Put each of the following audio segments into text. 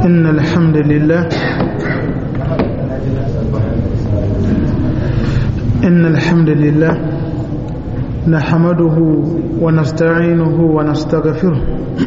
إن الحمد لله إن الحمد لله نحمده ونستعينه ونستغفره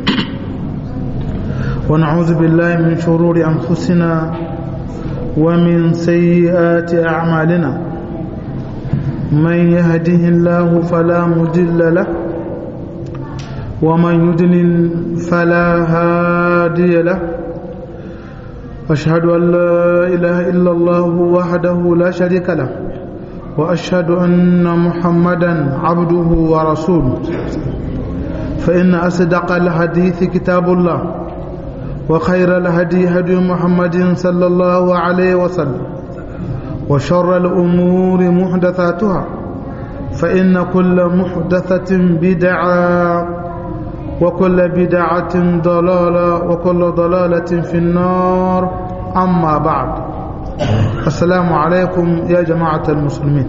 ونعوذ بالله من شرور أنفسنا ومن سيئات أعمالنا من يهده الله فلا مضل له ومن يضلل فلا هادي له أشهد أن لا إله إلا الله وحده لا شريك له وأشهد أن محمدا عبده ورسوله فإن أصدق الحديث كتاب الله وخير الهدي هدي محمد صلى الله عليه وسلم وشر الأمور محدثاتها فإن كل محدثة بدعة وكل بدعة ضلالة وكل ضلالة في النار أما بعد السلام عليكم يا جماعة المسلمين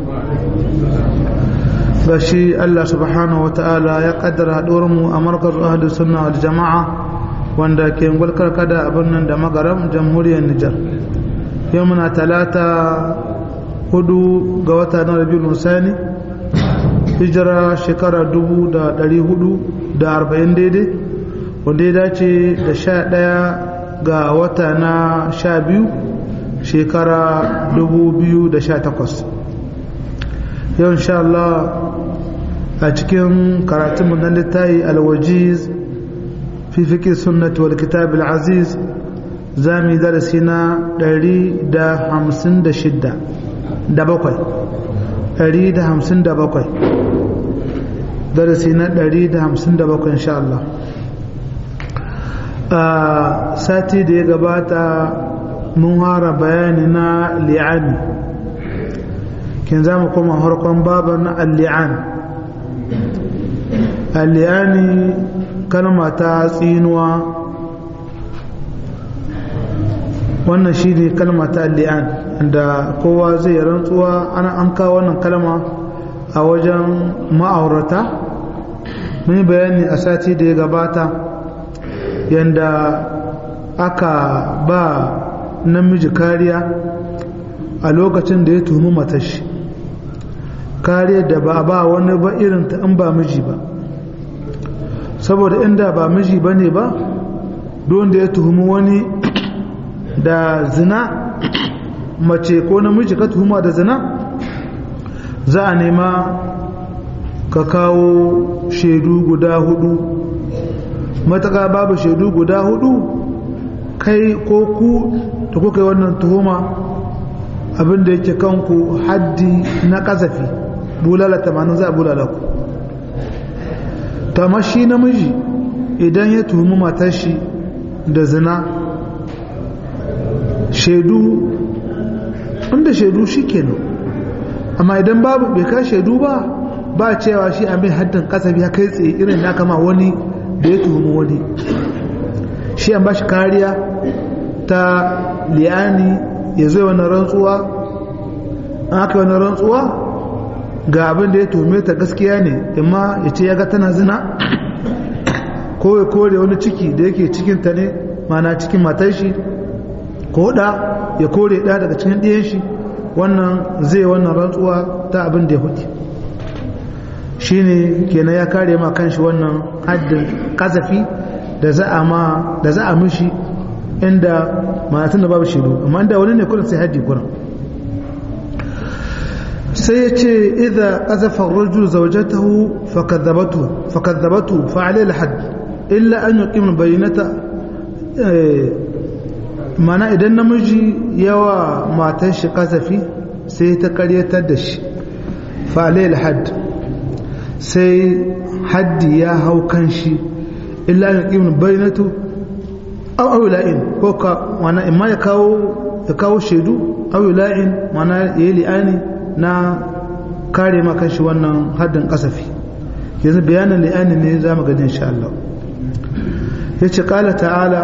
بشي الله سبحانه وتعالى يقدر هدورمو أمركز أهل السنة والجماعة wanda ke ngulkar kada abin nan da magaram jamhuriyar Nijar yau muna talata hudu ga wata na rabiul sani hijira shekara dubu da dari hudu da arba'in daidai wanda ya dace da sha ɗaya ga wata na sha biyu shekara dubu biyu da sha takwas yau insha Allah a cikin karatun na littayi alwajiz fi fiƙi sunnati wal kitab al-aziz za mu yi darasi na ɗari da hamsin da shidda da bakwai ɗari da hamsin da bakwai darasi na ɗari da hamsin da bakwai insha Allah a sati da ya gabata mun hara bayani na li'ani kin za mu koma harkon babu na al-li'an al-li'ani kalma ta tsinuwa wannan shi ne kalma ta li'an da kowa zai rantsuwa ana an kawo wannan kalma a wajen ma'aurata mun yi bayani a sati da ya gabata yadda aka ba namiji kariya a lokacin da ya tuhumi matashi kariyar da ba a ba wani ba irin ta in ba miji ba saboda inda ba miji ba ne ba don da ya tuhumi wani da zina mace ko namiji ka tuhuma da zina za a nema ka kawo shaidu guda hudu mataka babu shaidu guda hudu kai ko ku da kuka yi wannan tuhuma abinda yake kanku haddi na kasafi bulala tamanin za a bulala ku ta shi namiji idan ya tuhumi matar shi da zina shaidu inda shaidu shi kenan amma idan babu bai ka shaidu ba ba cewa shi a mai haddin kasafi ya kai tsaye irin da kama wani da ya tuhumi wani shi an ba shi kariya ta liyani ya zai wani rantsuwa an aka wani rantsuwa ga abin da ya tuhume ta gaskiya ne amma ya ce ya ga tana zina ko ya kore wani ciki da yake cikinta ne mana cikin matar shi ko da ya kore da daga cikin ɗiyan shi wannan zai wannan rantsuwa ta abin da ya hudu shi ne kenan ya kare ma kanshi wannan haddin kazafi da za a ma da za a mishi inda manatun da babu shiru amma inda wani ne kudin sai haddi kuran sai ya ce idha qazafa ar-rajulu zawjatahu fakadhabatu fakadhabatu fa alayhi al-hadd illa an yuqim bayyinata mana idan namiji yawa matar shi kasafi sai ta karyatar da shi fa alayhi al-hadd sai haddi ya hau kan shi illa an yuqim bayyinatu aw awla'in ko ka mana imma ya kawo ya kawo shaidu aw la'in mana yayi li'ani na kare maka shi wannan haddin kasafi yanzu bayanin li'ani ne za mu gani insha Allah yace qala ta'ala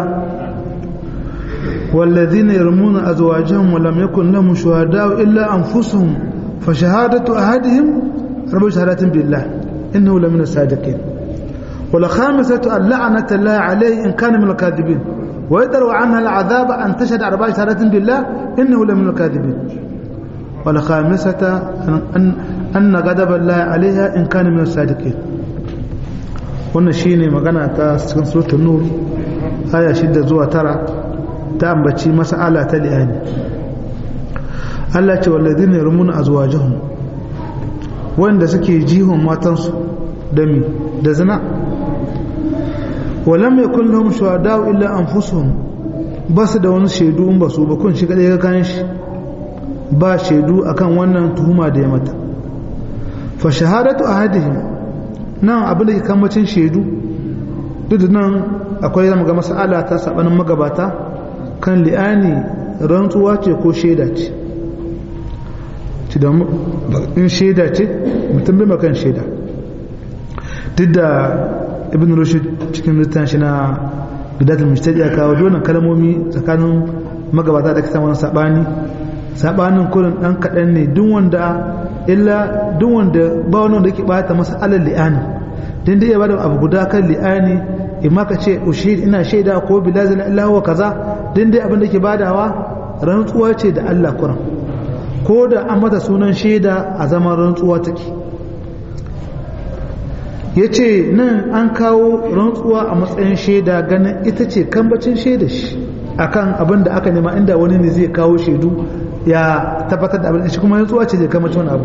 والذين يرمون أزواجهم ولم يكن لهم شهداء إلا أنفسهم فشهادة أحدهم رب شهادة بالله إنه لمن الصادقين wala khamisatu an la'anata Allah alayhi in kana min al-kadhibin wa yadru anha al-'adhab an tashhad arba'a shahadatin billah innahu la min al-kadhibin wala khamisata an anna ghadab Allah alayha in kana min as-sadiqin wannan shine magana ta cikin suratul nur aya 6 zuwa 9 ta ambaci mas'ala ta li'ani Allah ce walladhina yarmuna azwajahum wanda suke jihon matansu da mi da zina walam yakul lahum shuhada'u illa anfusuhum basu da wani shaidu in ba su ba kun shi kadai ga kan shi ba shaidu akan wannan tuhuma da ya mata fa shahadatu ahadihim nan abin da ke kamacin shaidu duk da nan akwai zama ga mas'ala ta sabanin magabata kan li'ani rantsuwa ce ko shaida ce ci da in shaida ce mutum bai makan shaida duk da ibn rushd cikin littafin shi na bidatul mujtadi ya kawo donan kalmomi tsakanin magabata da kisan wani sabani sabanin kurin dan kadan ne duk wanda illa duk wanda ba wani wanda yake bata masa alal li'ani dan dai ya bada abu guda kan li'ani imma ka ce ushid ina shaida ko bilazil illa huwa kaza dan dai abin da yake badawa rantsuwa ce da Allah kuran ko da an mata sunan shaida a zaman rantsuwa take ya ce nan an kawo rantsuwa a matsayin shaida ganin ita ce kambacin shaida shi akan abin da aka nema inda wani ne zai kawo shaidu ya tabbatar da abin shi kuma rantsuwa ce zai kambacin wani abu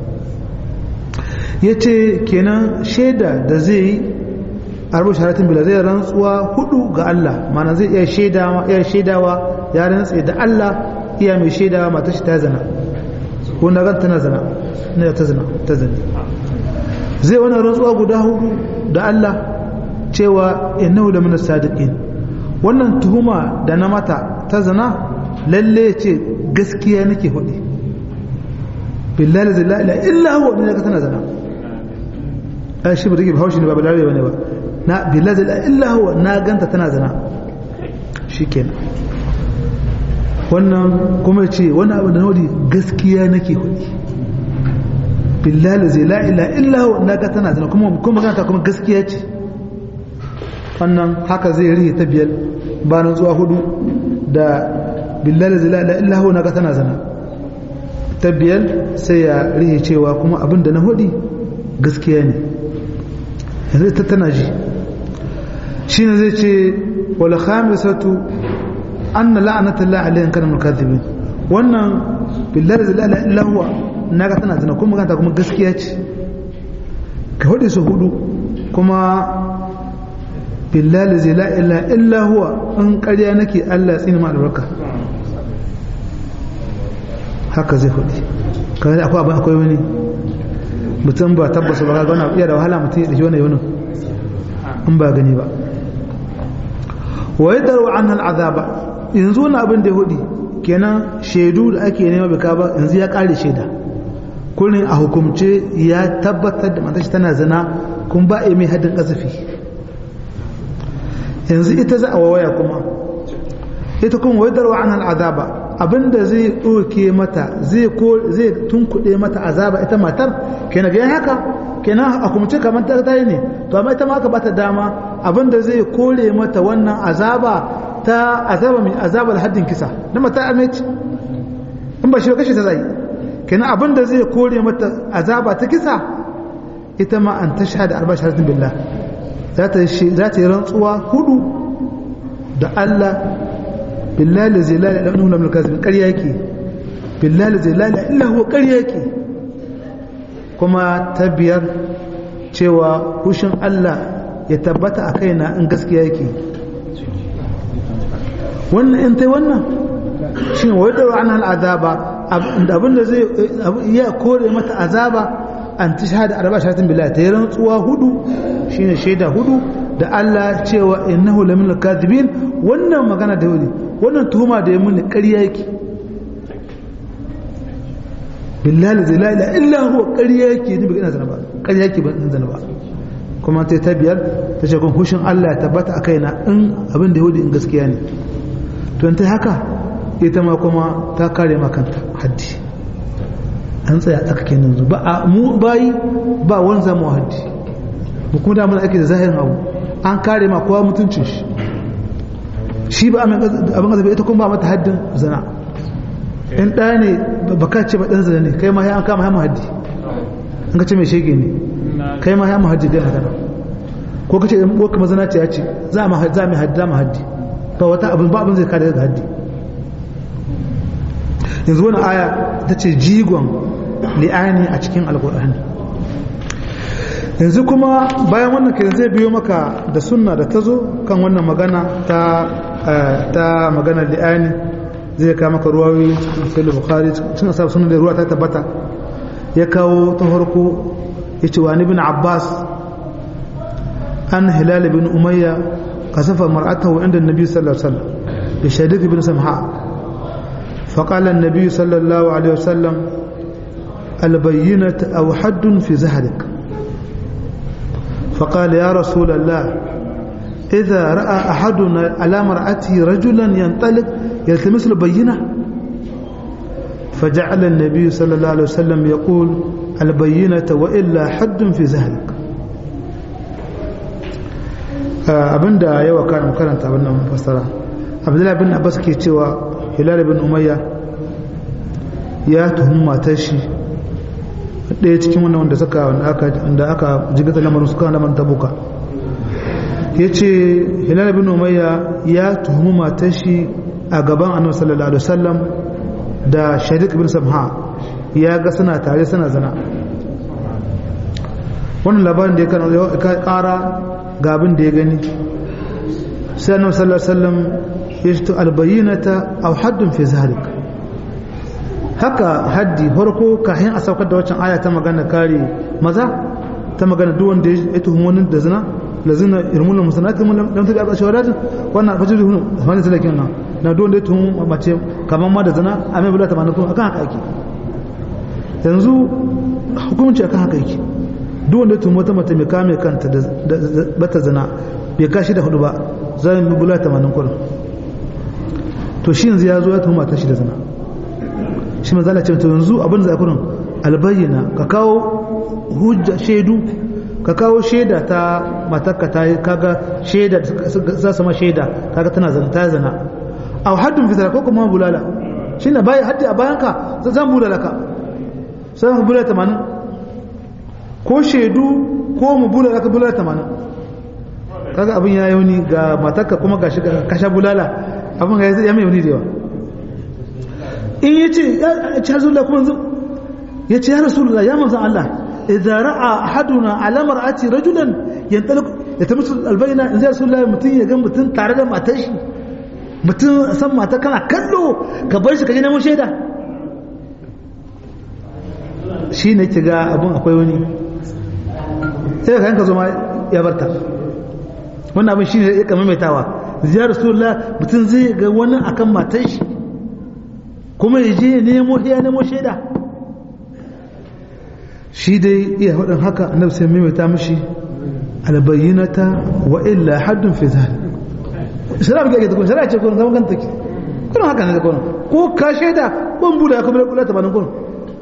ya ce kenan shaida da zai yi a rubuta sharatin bila zai rantsuwa hudu ga Allah mana zai iya shaidawa ya rantse da Allah iya mai shaidawa matar shi ta zana ko na gan tana zana ne ta zana ta zane zai wani rantsuwa guda hudu da Allah cewa innahu la min sadiqin wannan tuhuma da na mata ta zana lalle ce gaskiya nake hudi billahi la ilaha illa huwa ne ka tana zana ai shi ba take haushi ne ba billahi bane ba na billahi la illa huwa na ganta tana zana shikenan wannan kuma ce wani abu da nodi gaskiya nake hudi billahi zai la ila illa huwa na ga tana zana kuma kuma magana kuma gaskiya ce wannan haka zai rihe ta biyar bayan zuwa hudu da billahi zai la ila illa huwa na ga tana zana ta biyar sai ya rihe cewa kuma abin da na hudi gaskiya ne yanzu ta tana ji shine zai ce wal khamisatu anna la'anatullahi alayhi kana mukaththibin wannan billahi la ilaha illa huwa naga tana zina kuma magana kuma gaskiya ce ka hudu su hudu kuma billahi la ilaha illa huwa in ƙarya nake Allah ya tsini ma albarka haka zai hudu kawai akwai abin akwai wani mutum ba tabbasa ba ga wani iya da wahala mutum ya dashi wani yaunin in ba gani ba wa yadaru an al'azaba yanzu wani abin da ya hudu kenan shaidu da ake nema bika ba yanzu ya kare shaida kullum a hukumce ya tabbatar da matashi tana zina kun ba a mai haddin kasafi yanzu ita za a wawaya kuma ita kuma wai darwa an al'azaba abinda zai ɗauke mata zai tunkuɗe mata azaba ita matar kenan ga haka kenan a kumce kamar ta tayi ne to amma ita ma aka bata dama abinda zai kore mata wannan azaba ta azaba mai azabar haddin kisa na mata amince in ba shi kashe ta zai kenan abinda zai kore mata azaba ta kisa ita ma an ta shahada arba shahadatin billah za ta yi rantsuwa hudu da Allah billahi la zai lalata ɗan nuna kasibin ƙarya yake billahi la zai lalata illa huwa ƙarya yake kuma ta biyar cewa hushin Allah ya tabbata a kaina in gaskiya yake wannan in tai wannan shi ne wai ɗaura an al'azaba abinda zai iya kore mata azaba an ta shahada arba shahatin billahi ta yi rantsuwa hudu shine shaida hudu da Allah cewa innahu lamin al-kadhibin wannan magana da wuri wannan tuhuma da ya muni ƙarya yake billahi zai la ilaha illa huwa ƙarya yake ni bai zana ba ƙarya yake ban zana ba kuma ta ta biyar ta ce kun hushin Allah ya tabbata a kaina in abin da yahudi in gaskiya ne to in ta haka ita ma kuma ta kare ma kanta haddi an tsaya aka kenan ba a mu bayi ba wani zama haddi mu kuma damar ake da zahirin abu an kare ma kowa mutuncin shi shi ba abin azabi ita kuma ba mata haddin zina in ɗaya ne ba ka ce ba ɗan zina ne kai ma ya an kama ya haddi an ka ce mai shege ne kai ma ya haddi dai haka ko ka ce in ɓoka mazana ce ya ce za mu haddi za mu haddi ba wata abin ba abin zai kare daga haddi yanzu wani aya ta ce jigon li'ani a cikin alkur'ani yanzu kuma bayan wannan ke zai biyo maka da sunna da ta zo kan wannan magana ta ta magana li'ani zai kawo maka ruwawi sai bukhari cikin asabar sunan da ruwa ta tabbata ya kawo ta farko ya ce wani bin abbas an hilal bin umayya kasafa mar'atahu inda nabi sallallahu alaihi wasallam bi shadid bin samha فقال النبي صلى الله عليه وسلم البينة أو حد في زهرك فقال يا رسول الله إذا رأى أحدنا على مرأته رجلا ينطلق يلتمس له بينة فجعل النبي صلى الله عليه وسلم يقول البينة وإلا حد في زهرك abinda yawa kan karanta abin nan fassara abdullahi bin abbas ke cewa hilal bin umayya ya tuhumi matar shi ɗaya cikin wannan wanda suka wanda aka jigata lamarin suka lamarin tabuka ya ce hilal bin umayya ya tuhumi matar shi a gaban annabi sallallahu alaihi wasallam da sharik bin samha ya ga suna tare suna zina wannan labarin da ya kara ga abin da ya gani sai annabi sallallahu alaihi wasallam ya ce albayyinata aw haddun fi zalik haka haddi farko kafin a saukar da waccan aya ta magana kare maza ta magana duk wanda ya tuhumi wani da zina la zina irmul musanati mun lam tabi arba shawaratin wannan fa jiru wani salakin nan na duk wanda ya tuhumi mace kaman ma da zina a mai bulata mana akan haka yake yanzu hukunci akan haka yake duk wanda ya tuhumi wata mace mai kame kanta da bata zina bai kashi da hudu ba zai bi bulata mana kurin to shi yanzu ya zo ya tuhuma ta shi da zina shi ma zala ce to yanzu abin da kurin albayyana ka kawo hujja shaidu ka kawo shaida ta matarka ta yi kaga shaida za su ma shaida kaga tana zana ta zana a haddun fitara ko kuma bulala shi na bayan haddi a bayan ka zan bulala ka sai mu bulala tamanin ko shaidu ko mu bulala ka bulala tamanin kaga abin ya yauni ga matarka kuma ga shi kasha bulala abin ga ya mai yauni da yawa in ya ce ya ci hazullah kuma ya ce ya rasulullah ya manzan Allah idza ra'a ahaduna ala mar'ati rajulan yantaliq yatamisu albayna in zai rasulullah mutun ya ga mutun tare da matar shi mutun san mata kana kallo ka bar shi ka je neman shaida shi ne ki ga abun akwai wani sai ka yanka zo ma ya barta wannan abin shi ne ya kama maitawa zai rasulullah mutun zai ga wani akan matar shi kuma ya je ya nemo ya nemo shaida shi dai iya hudun haka annabi sai maimaita mishi albayyinata wa illa haddun fi zalik shara ba ke ta kun shara ce kun zama ganta ke kun haka ne da kun ko ka shaida ban buda ya kuma kula ta banin kun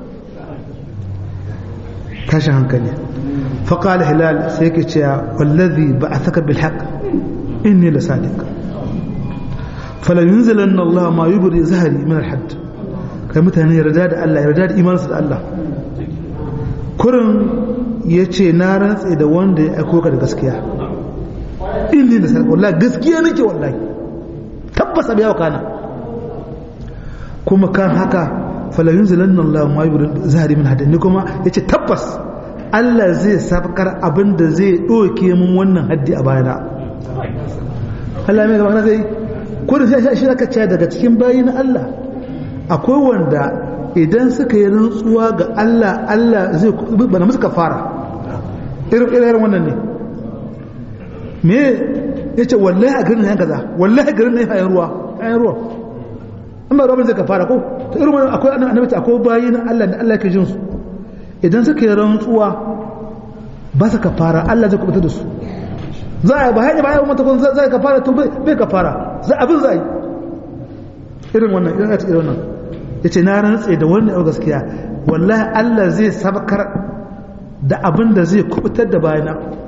tashin hankali فقال هلال سيكي والذي بعثك بالحق إني لصادق فلا ينزلن الله ما يبري زهري من الحد kai mutane yarda da Allah yarda da imansu da Allah kurin ya ce na rantse da wanda ya aiko ka da gaskiya inni da sarki wallahi gaskiya nake wallahi tabbas abiya kana kuma kan haka fala yunzilanna Allah ma yubri zahiri min hadin ni kuma yace tabbas Allah zai sabkar abin da zai doke mun wannan haddi a bayana Allah mai gaba zai kurin shi shi aka ce daga cikin bayin Allah akwai wanda idan suka yi rantsuwa ga Allah Allah zai bana musu kafara irin irin wannan ne me yace wallahi a garin nan kaza wallahi garin nan yayin ruwa yayin ruwa amma rabin zai kafara ko to irin wannan akwai annabi akwai bayin Allah da Allah ke jin su idan suka yi rantsuwa ba su kafara Allah zai kubuta da su za a ba hanyar bayan mata kun zai kafara to bai kafara za abin za a yi irin wannan irin a cikin wannan ya ce na rantse da wannan yau gaskiya wallahi Allah zai sabakar da abin da zai kubutar da bayana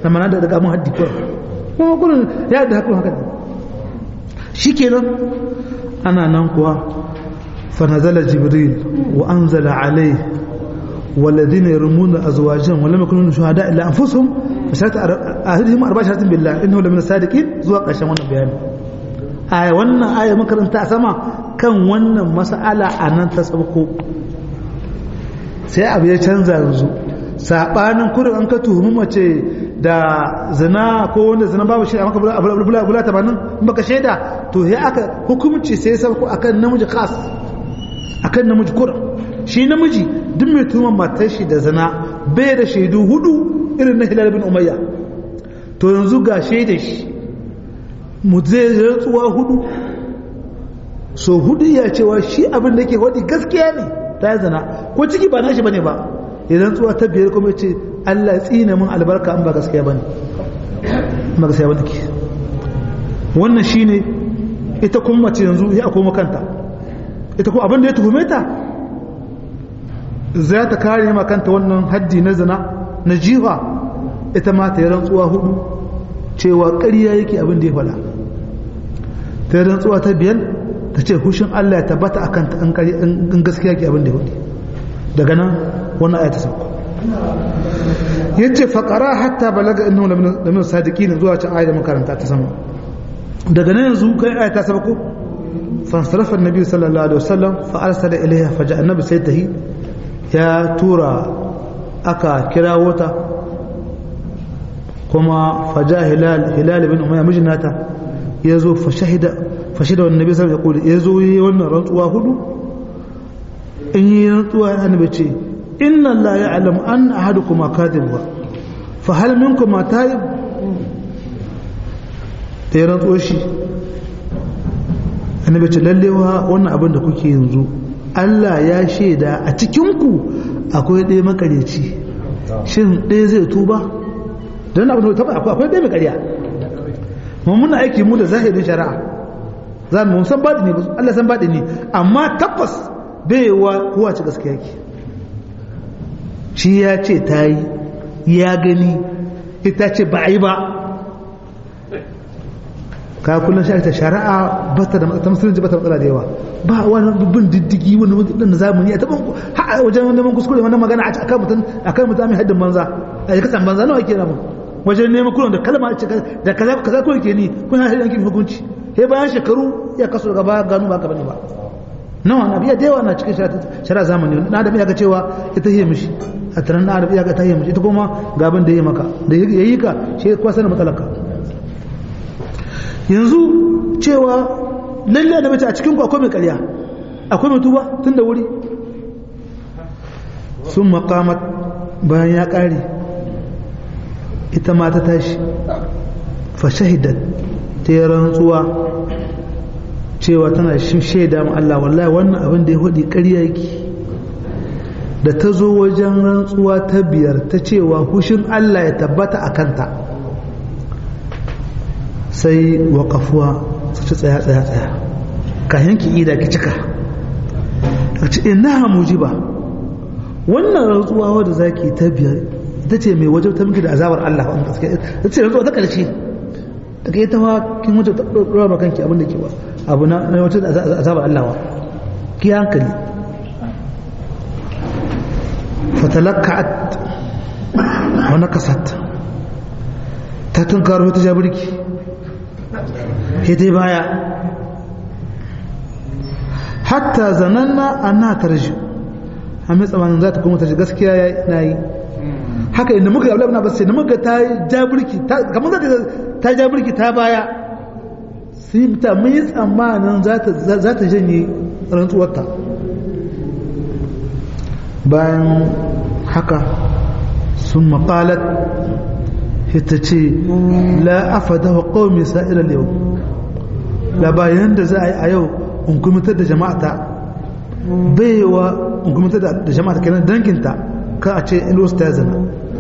na mana da daga mun haddi ko kuma kullun ya da hakun haka shikenan ana nan kuwa fa nazala jibril wa anzala alayhi والذين يرمون أزواجهم ولم يكونوا شهداء إلا أنفسهم فشهادة أهلهم أربع شهادات بالله إنه لمن الصادقين زوا قشان wannan bayani aya wannan aya makaranta a sama kan wannan mas'ala anan ta sabko sai abu ya canza yanzu sabanin kurin an ka tuhumi mace da zina ko wanda zina babu shi a maka bula tabanin in baka shaida to sai aka hukumci sai sabko akan namiji khas akan namiji kurin shi namiji duk mai tuhumar matar shi da zina bai da shaidu hudu irin na hilal bin umayya to yanzu ga shaida shi mu zai rantsuwa hudu so hudu ya cewa shi abin da ke wadi gaskiya ne ta zina ko ciki ba nashi bane ba ya rantsuwa ta biyar kuma ce Allah tsine min albarka an ba gaskiya bane ba gaskiya bane ke wannan shine ita kuma mace yanzu ya koma kanta ita kuma abin da ya tuhume ta za ta kare makanta wannan haddi na zina na jiha ita ma ta yi rantsuwa hudu cewa ƙarya yake abin da ya faɗa ta yi rantsuwa ta biyar ta ce hushin Allah ya tabbata a kanta in gaskiya ke abin da ya faɗi daga nan wannan aya ta sauko ya ce faƙara hatta balaga inna da min sadiki ne zuwa can aya da makaranta ta sama daga nan yanzu kai aya ta sauko fansarafa nabi sallallahu alaihi wasallam fa arsala ilaiha fa ja'a annabi sai tahi ya tura aka kira wata kuma faja hilal hilal bin umayya mijinata ya zo fashahida fashida wannan nabi sallallahu alaihi wasallam ya zo yi wannan rantsuwa hudu in yi rantsuwa annabi ce inna allaha ya'lamu an ahadukum kadhib fa hal minkum ta'ib da ya rantsuwa shi annabi ce lallewa wannan abin da kuke yanzu Allah ya shaida a cikinku akwai ɗaya makareci shin ɗaya zai tuba don abin da akwai ɗaya makariya mun muna aiki mu da zahirin shari'a za mu san baɗi ne Allah san baɗi ne amma tabbas bai wa kowa ci gaskiya ki shi ya ce ta yi ya gani ita ce ba a yi ba ka kullum shi ta shari'a ba ta da ta musulunci ba ta matsala da yawa ba wani bin diddigi wani mutum na zamani a taban wajen wani neman kuskure wani magana a kan mutum a kan mutum mai haddin banza a yi kasan banza nawa ke namu wajen neman kullum da kalma ce da kaza kaza kawai ke ni kun haɗin yankin hukunci sai bayan shekaru ya kaso daga baya gano ba ka bane ba nawa na biya da yawa na cikin shari'a zamani na da biya ga cewa ita yi mishi a taron na da biya ga ta yi mishi ita kuma ga abin da ya maka da ya yi ka shi kwasa na matsalaka yanzu cewa lalle da mace a cikin ku akwai mai ƙarya akwai mai tuba tun da wuri sun makamat bayan ya ƙare ita ma ta tashi fa shahidat ta yi rantsuwa cewa tana shaida ma Allah wallahi wannan abin da ya hudu ƙarya yake da ta zo wajen rantsuwa ta biyar ta cewa hushin Allah ya tabbata a kanta sai waƙafuwa su ci tsaya tsaya tsaya ka yanki ida ki cika a ce ina mujiba wannan rantsuwa wadda zaki ta biyar ita ce mai wajen ta miki da azabar Allah wanda gaske ita ce rantsuwa ta karshe daga ita ma kin wuce ta dora ma kanki abin da ke wa abu na na wata azabar Allah wa ki hankali fatalakka'at wa nakasat ta tunkaro ta jabirki sai dai baya hatta zananna anna tarji amma tsamanin za ta kuma ta gaskiya na yi haka inda muka yabla ba sai da muka ta jabirki kamar za ta jabirki ta baya sai ta mun yi tsammanin za ta janye rantsuwarta bayan haka sun maƙalat ita ce la afada wa qaumi sa'iral yau la bayan da za a yi a yau in kumitar da jama'ata baiwa in kumitar da jama'ata kenan danginta ka a ce ilos ta zana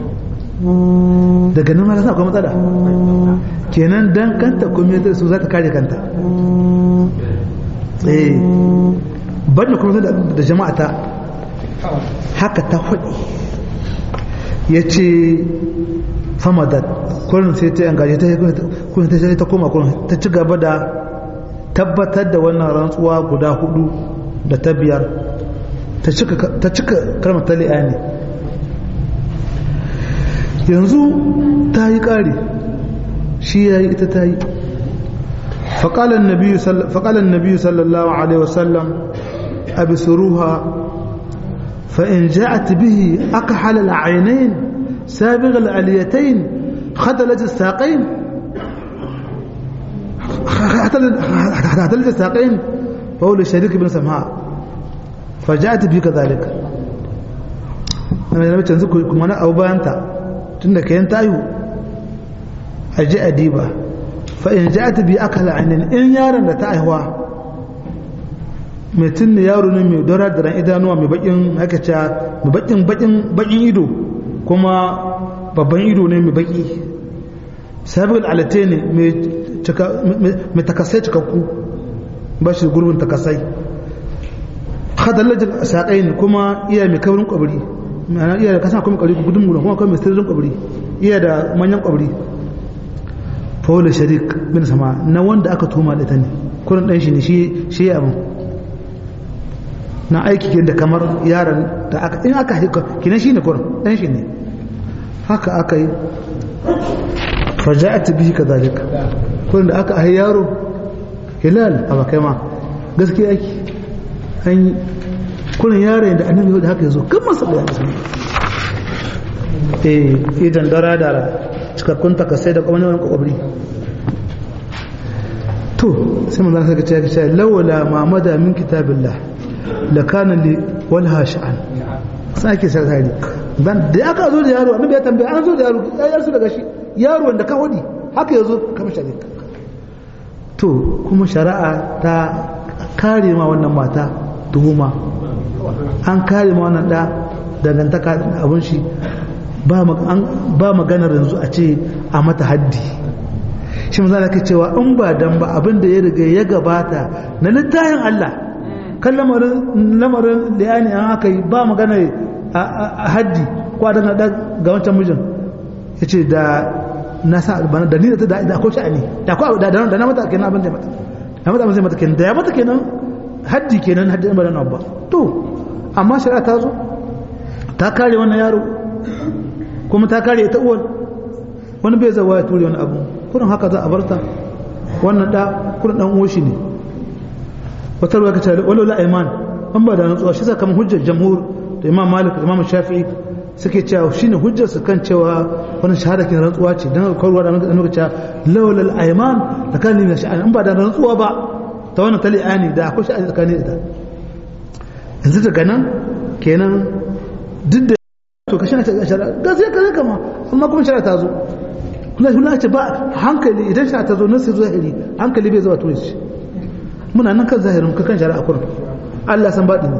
daga nan malasa akwai matsala kenan dan kanta kumitar su za ta kare kanta eh ban da kumitar da jama'ata haka ta faɗi ya ce famadat kurin sai ta yangaje ta kurin ta ta koma kurin ta ci gaba da tabbatar da wannan rantsuwa guda hudu da ta biyar ta cika kalmar ta li'ani yanzu ta yi ƙari shi ya yi ita ta yi faƙalar nabiyu sallallahu alaihi wasallam a bisuruha fa'in ja'at bihi aka halala ainihin sabiq al'aliyatain khadalat saƙain khadalat saƙain fa'ul sharik bin samha faja'at bihi kadhalika na mace yanzu kuma na abu bayanta tun da kayan tayu a ji adiba fa'in ji ta bi aka la'anin in yaron da ta aihuwa mai tunni yaro ne mai dora da ran idanuwa mai bakin hakaca mai bakin bakin ido kuma babban ido ne mai baki sabbin alate ne mai takasai cikakku ba shi gurbin takasai hadallajin saƙai ne kuma iya mai kaurin kwabari ma'ana iya da kasan akwai kwabari gudun mula kuma akwai mai sirrin kwabari iya da manyan kwabari fawla sharik bin sama na wanda aka tuma da ta ne kurin ɗan shi ne shi ya abin na aiki ke da kamar yaran da aka in aka haika kina shi ne kurin ɗan shi ne haka aka yi faja'at bihi kadhalika kurin da aka ahi yaro hilal a bakai ma gaskiya aiki an yi kurin yaron da annabi da haka yazo kan masa da yanzu eh idan dara dara cikakkun takasai da kwamani wani kwakwabri to sai manzan saka ce ce lawala mamada min kitabillah la kana li walha sha'an sai ake sai tare dan da aka zo da yaro annabi ya tambaya an zo da yaro ya su daga shi yaro wanda ka hodi haka yazo kamar shari'a to kuma shari'a ta kare ma wannan mata tuhuma an kare ma wannan da dangantaka abun shi ba maganar yanzu a ce a mata haddi shi mu zana cewa in ba dan ba abin da ya riga ya gabata na littayin Allah kan lamarin liyani an aka yi ba magana a haddi ko a dangana ga wancan mijin ya ce da na sa albana da ni da ta da akwai sha'ani da akwai da da na mata kenan abin da mata na mata abin da mata kenan da ya mata kenan haddi kenan haddi ba dan ba to amma shari'a ta zo ta kare wannan yaro kuma ta kare ita uwar wani bai zawa ya ture wani abu kurin haka za a barta wannan da kurin dan uwa shi ne wata ruwa kace walau la iman an ba da nutsuwa shi sakamakon hujjar jamhur da imam malik da imam shafi'i suke cewa shine hujjar su kan cewa wannan shahada kin rantsuwa ce dan kwarwa da annabi cewa lawlal ayman da kan ne shi an ba da rantsuwa ba ta wannan tali'ani da akwai shi a tsakanin ita yanzu daga nan kenan duk da to ka shirya ta shari'a gaskiya ka zai kama amma kuma shari'a ta zo kuma kuma ce ba hankali idan shari'a ta zo nan sai zahiri hankali bai zuwa turai shi muna nan kan zahirin ka kan shari'a kurin Allah san baɗi ne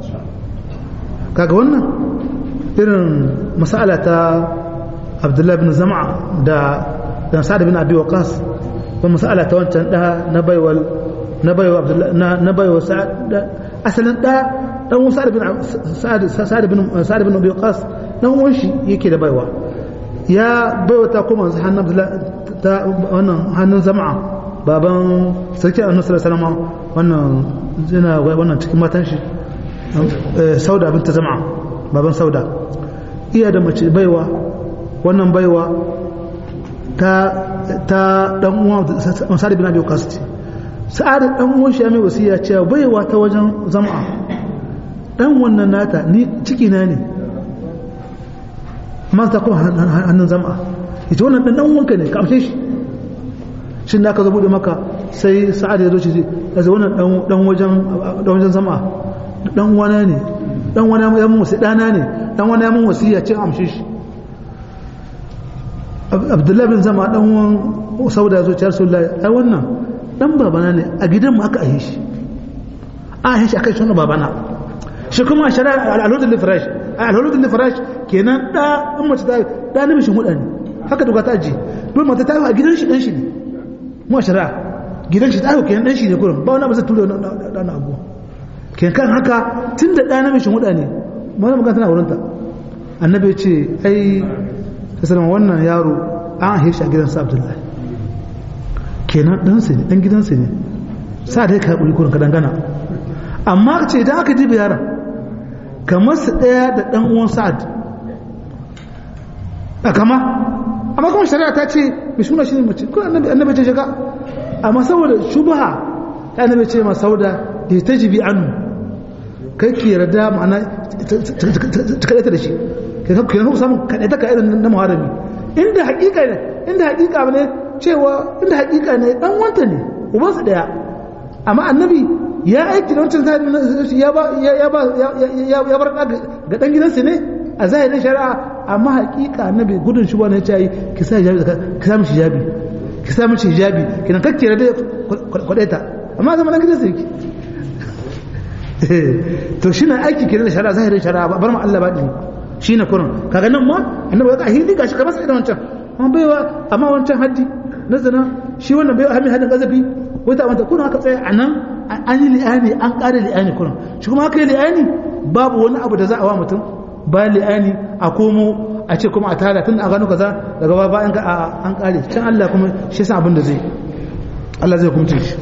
kaga wannan irin masala ta Abdullahi bin Zama'a da da Sa'ad bin Abi Waqqas ko masala ta wancan da na baiwal na baiwa Abdullahi na baiwa Sa'ad asalin da dan Sa'ad bin Sa'ad bin Sa'ad bin Abi Waqqas dan uwan shi yake da baiwa ya baiwa ta kuma hannun ta wannan hannun zama'a baban sarki annabi sallallahu alaihi wasallam wannan zina wannan cikin matan shi sauda binta zama'a baban sauda iya da mace baiwa wannan baiwa ta ta dan uwan Sa'ad bin Abi Waqqas Sa'ad dan uwan shi ya mai wasiya cewa baiwa ta wajen zama'a dan wannan nata ni ciki na ne ma ta kuma hannun zama ita wannan dan wanka ne ka amshe shi shi da aka zo bude maka sai sa'ad ya zo shi ya zo wannan dan wajen dan wajen zama dan wana ne dan wana ya mun wasi dana ne dan wana ya mun wasiya cin amshe shi abdullahi bin zama dan wan sauda ya zo ci rasulullahi ai wannan dan babana ne a gidan mu aka ahe shi a ahe shi akai shi babana shi kuma shari'a al'adun lifirash al'adun lifirash kenan da in mace ta da namishin hudu ne haka duka ta ji don mata ta yi a gidan shi dan shi ne mu shari'a gidan shi ta yi kenan dan shi ne kurin ba wani abu zai tura da na abu kenan kan haka tun da da namishin hudu ne mana magana tana wurinta annabi ya ce ai sallama wannan yaro an haishi a gidansa abdullahi kenan ɗansa ne ɗan gidansa ne sa dai ka haƙuri kurin ka dangana amma ce idan aka diba yaron kamar su ɗaya da ɗan uwan sa'ad a kama amma kuma shari'a ta ce mai suna shi ne mace kuma annabi ce shiga amma saboda shubaha ta annabi ce ma sauda da ta jibi anu kai ki yarda ma'ana ta kaɗaita da shi kenan ku samun kaɗaita ka irin na muharami inda haƙiƙa ne inda haƙiƙa ne cewa inda haƙiƙa ne ɗan wanta ne ubansu ɗaya amma annabi ya aiki da wancan zahirin ya ba ya ba ya bar ga dan gidansa ne a zahirin shari'a amma hakika annabi gudun shi wani ya ce ki sa hijabi ki sa mishi hijabi ki sa mishi hijabi kina kakke da kwadaita amma zama dan gidansa yake to shi na aiki kenan da shari'a zahirin shari'a ba bar ma Allah ba din shi na kurin kaga nan ma annabi ya ka hindi gashi kamar sai da wancan amma baiwa amma wancan haddi na zina shi wannan baiwa hami hadin gazabi wata wanta kuna aka tsaya a nan an yi li'ani an ƙare li'ani kuna shi kuma aka yi li'ani babu wani abu da za a wa mutum ba li'ani a komo a ce kuma a tara tun a gano kaza daga ba bayan an ƙare can Allah kuma shi san abin da zai Allah zai kumce shi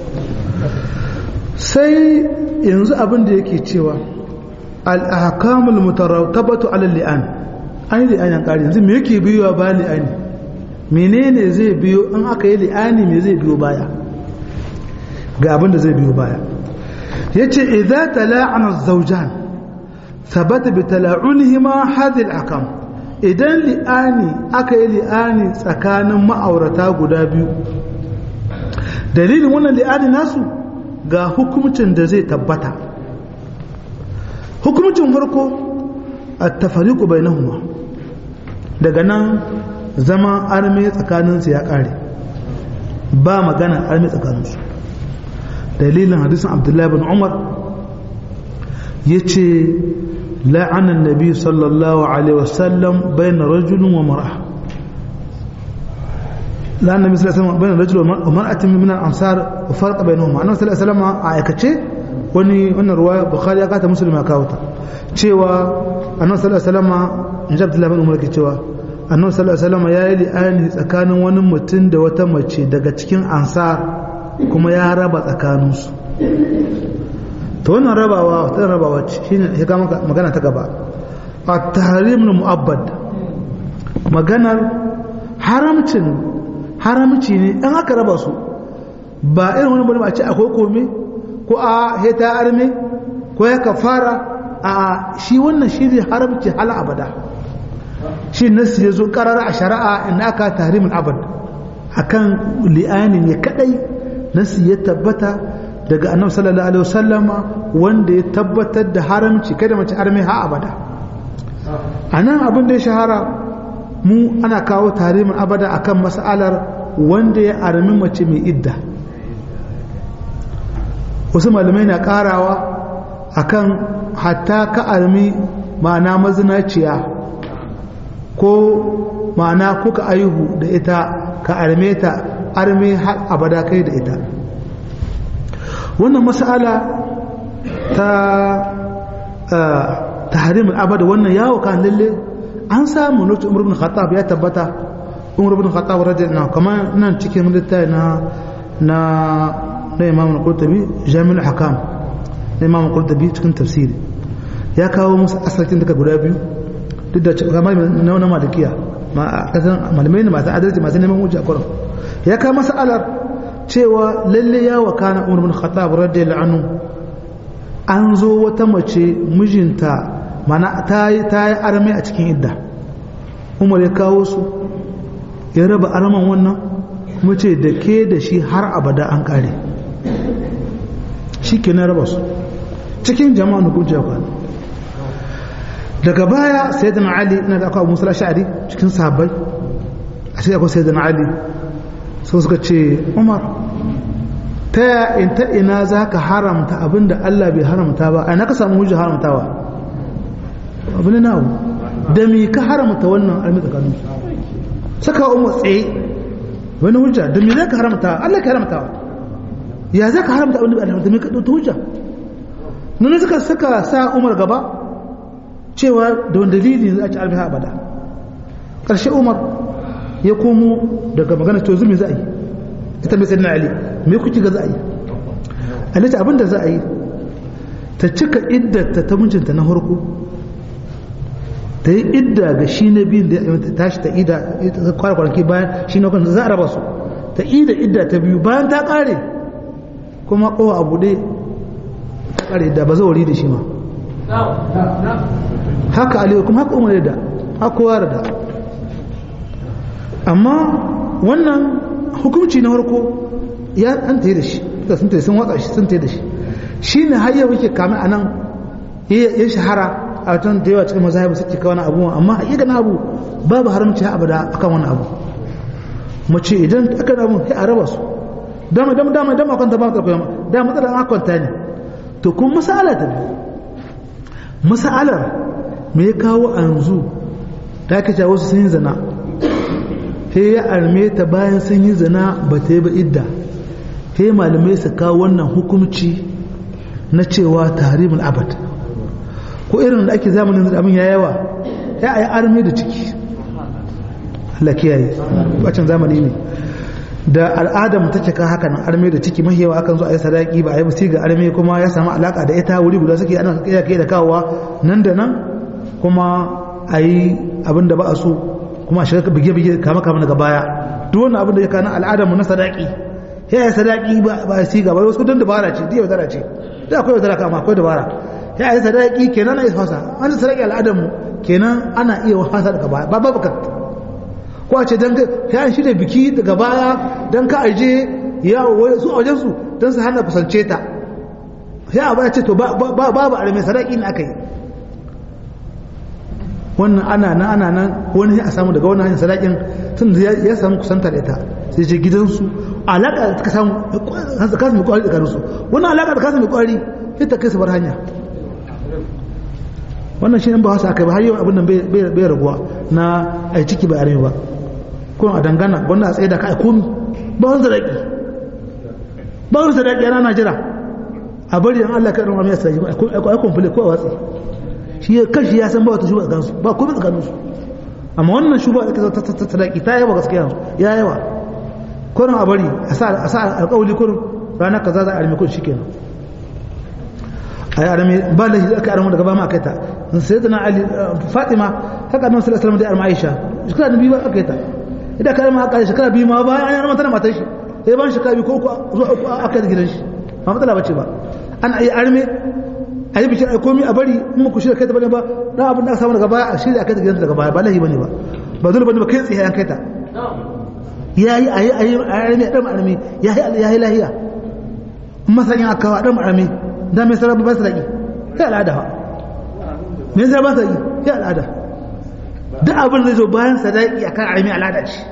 sai yanzu abin da yake cewa al-ahkamul mutarattabatu ala li'an an yi li'ani an ƙare yanzu me yake biyowa ba li'ani menene zai biyo in aka yi li'ani me zai biyo baya ga abin da zai biyo baya ya ce idza tala'ana zaujan thabata bi tala'unihima hadhihi al-ahkam idan li'ani aka yi li'ani tsakanin ma'aurata guda biyu dalilin wannan li'ani nasu ga hukumcin da zai tabbata hukumcin farko at-tafariqu bainahuma daga nan zama arme tsakaninsu ya kare ba magana arme tsakaninsu dalilin hadisin abdullahi bin umar ya ce la'anan nabi sallallahu alaihi wasallam bayan rajulun wa mara la'anan nabi sallallahu alaihi wasallam bayan rajulun wa mar'atin min al-ansar wa farqa bainahuma annabi sallallahu alaihi wasallam a aikace wani wannan ruwaya bukhari ya kata muslim ya kawo ta cewa annabi sallallahu alaihi wasallam inji abdullahi bin umar ke cewa annabi sallallahu alaihi wasallam ya yi li'ani tsakanin wani mutum da wata mace daga cikin ansar kuma ya raba tsakaninsu ta wannan rabawa ta rabawa shi ne ya kama magana ta gaba a tahrim mu'abbad maganar haramcin haramci ne ɗan aka raba su ba irin wani bane a ce akwai kome ko a heta arme ko ya kafara a shi wannan shi ne haramci hala abada shi nasu ya zo karara a shari'a inda aka tahrimin abad akan li'ani ne kadai nasi ya tabbata daga annabi sallallahu alaihi wasallama wanda ya tabbatar da haramci kada mace arme ha abada anan abin da ya shahara mu ana kawo tarihin abada akan mas'alar wanda ya armi mace mai idda wasu malamai na karawa akan hatta ka armi ma'ana mazinaciya ko ma'ana kuka aihu da ita ka arme ta arme har abada kai da ita wannan mas'ala ta tahrimul abada wannan yawo kan lalle an samu lokacin umar ibn khattab ya tabbata umar ibn khattab radiyallahu kamar nan cikin littafi na na na imam al-qurtubi jami'ul hakam na imam al-qurtubi cikin tafsiri ya kawo musu asalin daga guda biyu duk da kamar na wani malikiya ma kasan malamai ne masu adalci masu neman hujja kurum ya kawo mas'alar cewa lalle ya wakana umar ibn khattab radiyallahu anhu an zo wata mace mijinta mana ta yi arme a cikin idda umar ya kawo su ya raba arman wannan kuma ce da ke da shi har abada an kare shi ke na raba su cikin jama'a na kujiya kwana daga baya sai da ali na da akwai musul sha'ari cikin sahabbai a cikin akwai sai da ali so suka ce umar ta in ta ina za ka haramta abinda Allah bai haramta ba a na ka samu hujjar haramtawa abin na nawo da me ka haramta wannan almi tsakanin saka umar tsaye wani hujja da me za ka haramta Allah ka haramtawa ya za ka haramta abinda bai haramta me ka ɗauta hujja nuna suka saka sa umar gaba cewa da wani dalili za a ci albiha abada ƙarshe umar ya komo daga magana to zumi za a yi ita mai sayyidina ali me kuke ga za a yi alita abin da za a yi ta cika iddata ta mijinta na harko ta yi idda ga shi na biyun da ya tashi ta ida kwana kwanaki bayan shi na kwanaki za a raba su ta ida idda ta biyu bayan ta kare kuma kowa abu ɗaya ta kare da ba zauri da shi ma haka aliyu kuma haka umar da haka kowa da amma wannan hukunci na farko ya an tayi da shi da sun tayi sun watsa shi sun tayi da shi shi ne har yau yake kame a nan ya shahara a tun da yawa cikin mazhabi suke kawo wani abu amma a na abu babu haramci ha abada akan wani abu mace idan aka na abun sai a raba su dama dama dama dama kwanta ba ta koyama dama matsalar an kwanta ne to kuma masala ta biyu masalar me ya kawo a yanzu ta kace wasu sun yi zina sai ya arme ta bayan sun yi zina ba ta yi ba idda sai malamai su kawo wannan hukumci na cewa tarimul abad ko irin da ake zamanin da abin ya yawa ya yi arme da ciki Allah kiyaye bacin zamani ne da al'adar take ka haka nan arme da ciki mahiyawa akan zo a yi sadaki ba a yi basi ga arme kuma ya samu alaka da ita wuri guda suke ana kai kai da kawowa nan da nan kuma a yi abin da ba a so kuma a shiga bige bige kama kama daga baya duk wannan abin da ya kana al'adar mu na sadaki ya yi sadaki ba a siga ba wasu don dabara ce diya wadara ce da akwai wadara kama akwai dabara ya yi sadaki kenan na isa an sadaki al'adar mu kenan ana iya wasa daga baya ba ba bakat ko a ce dan ya shi da biki daga baya dan ka aje ya su a wajen su dan su hana kusance ta sai a baya ce to babu arme sadaki ne aka yi wannan ana nan ana nan wani a samu daga wannan hanyar sadakin tun ya samu kusanta da ita sai je gidansu alaƙa da ta samu kasa mai kwari da su wannan alaƙa da kasa mai kwari sai ta kai su bar hanya wannan shi ne ba wasu aka ba har yau abin nan bai raguwa na a ciki ba arme ba kuma a dangana wannan a tsaye da ka a komi ba wani sadaki ba wani sadaki yana na jira a bari an Allah ka ɗan amina sadaki a kwamfule ko a watsi shi ya kashi ya san ba wata shuba tsakaninsu ba komai tsakaninsu amma wannan shuba da ta ta sadaki ta yawa gaskiya ya yawa kurin a bari a sa alƙawali kurin ranar kaza za a armi kun shi kenan a yi armi ba da shi aka armi daga ba ma aka yi ta sai da na ali fatima haka nan sallallahu alaihi da armi aisha shekara da biyu aka yi ta idan ka armi aka yi shekara biyu ma bayan an yi armi tana matar shi sai ban shekara biyu ko uku zuwa uku aka yi gidan shi ba matsala bace ba an yi armi a yi bikin a komi a bari in ku shirya kai ta bane ba dan abin da aka samu daga baya a shirya kai ta gidan daga baya ba lahi bane ba ba dole bane ba kai tsaye an kai ta yayi ayi ayi armi dan armi yayi yayi lahiya masan aka kawo dan armi da mai sarrafa ba sarki sai al'ada ba me zai ba sarki sai al'ada duk abin zai zo bayan sadaki akan armi al'ada ce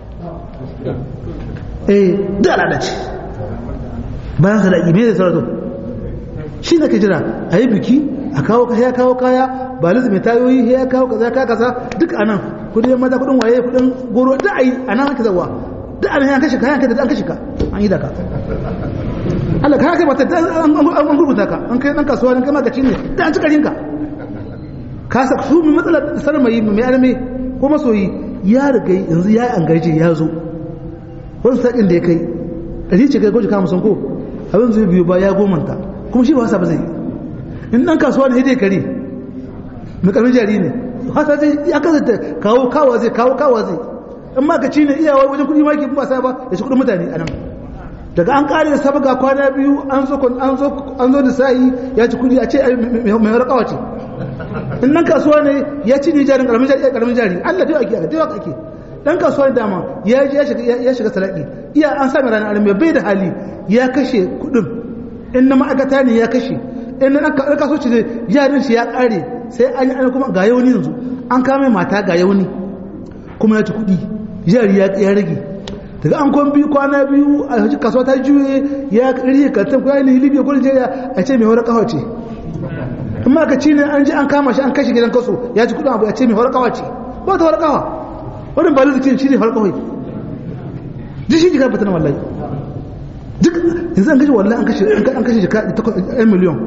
eh duk al'ada ce bayan sadaki me zai sarrafa shi ne ka jira a yi biki a kawo kaya kawo kaya ba lizu mai tayoyi ya kawo kaza ka kaza duk a nan kudin maza kudin waye kudin goro da a yi a nan haka zawa duk a nan yan kashe ka yan kai an kashe ka an yi da ka Allah ka kai mata an gurbuta ka an kai dan kasuwa ne kai magaci ne da an ci karin ka ka sa su mai matsalar sanar mai mai arme ko masoyi ya riga yanzu ya yi an gaje ya zo wani sakin da ya kai ɗari ce kai gwaji kama sun ko abin zai biyu ba ya gomanta kuma shi ba wasa ba zai in dan kasuwa ne dai kare mai karfin jari ne wasa zai ya kasance kawo kawa zai kawo kawa zai in ma ka ci ne iyawa wajen kudi maki ba sa ba ya ci kudin mutane a nan daga an kare da sabaga kwana biyu an zo an zo an zo da sai ya ci kudi a ce mai rakawa ce in dan kasuwa ne ya ci ne jarin karamin jari karamin jari Allah dai ake aka dai ake dan kasuwa ne dama ya ya shiga ya shiga salaki iya an sami ranar alimi bai da hali ya kashe kudin in na ma'aikata ne ya kashe in na kasuwanci ne jarin shi ya kare sai an yi kuma ga yauni yanzu an kame mata ga yauni kuma ya ci kudi jari ya rage daga an kwan biyu kwana biyu a hajji kasuwa ta juye ya rike kantin kuwa ne libya ko nigeria a ce mai horar kawa ce in ma ka ci ne an ji an kama shi an kashe gidan kaso ya ci kudin abu ya ce mai horar kawa ce ba ta horar kawa wannan ba lizikin shi ne horar kawai duk shi jika fatan wallahi duk yanzu an kashe wallahi an kashe an kashe jika 1 miliyan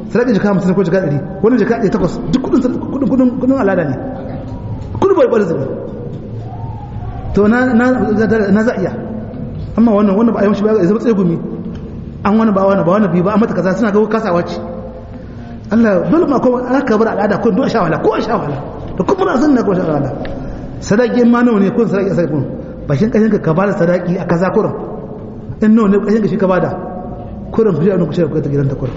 sadaki jika hamsin ko jika ɗari wani jika ɗari takwas duk kudin kudin kudin alada ne kudin bai bar zubi to na na za iya amma wannan wannan ba a yi mashi ba ya zama tsaye gumi an wani ba wani ba wani biyu ba a mata kaza suna ga kasawa ce Allah dole ma ko aka bar al'ada ko dole shawala ko shawala da kuma na san na ko shawala sadaki ma nawa ne kun sadaki sai kun bashin kashin ka bada sadaki a kaza kurin in nawa ne kashin ka shi ka bada kurin ku ji an ku shi ku ta gidan ta kurin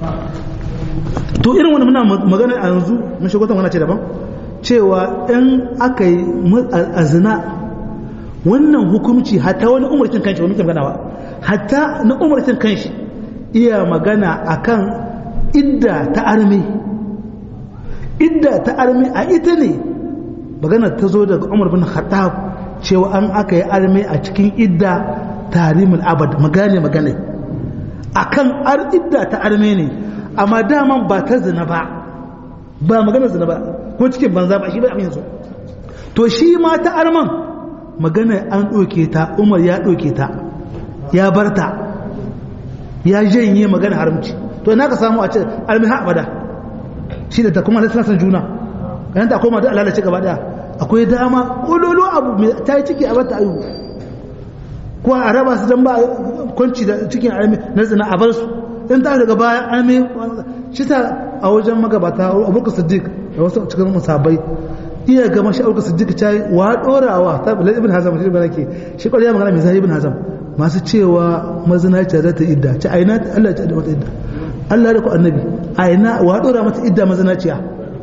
to irin wannan muna magana a yanzu mun shigo ta wannan ce daban cewa in aka yi azina wannan hukumci hatta wani umarcin kanshi wani magana ba hatta na umarcin kanshi iya magana akan idda ta armi idda ta armi a ita ne magana ta zo daga umar bin khattab cewa an aka yi armi a cikin idda tarimul abad magana magana akan ar idda ta armi ne amma daman ba ta zina ba ba magana zina ba ko cikin banza ba shi ba abin yanzu to shi ma ta arman magana an ɗauke ta umar ya ɗauke ta ya bar ta ya janye magana haramci to ina ka samu a ce almiha abada shi da ta kuma suna san juna ganin ta koma da lalace gaba daya akwai dama ololo abu mai ta yi ciki a bata ayu ko a raba su dan ba kwanci da cikin almi na zina a bar su in ta daga baya almi shi ta a wajen magabata abubakar siddiq da wasu cikin musabai iya ga mashi abubakar siddiq ta yi wa dorawa ta bilal ibn hazam shi ba nake shi kwariya magana mai zai ibn hazam masu cewa mazinaciya za ta idda ci aina Allah ta mata idda Allah da ku annabi aina wa dora mata idda mazinaciya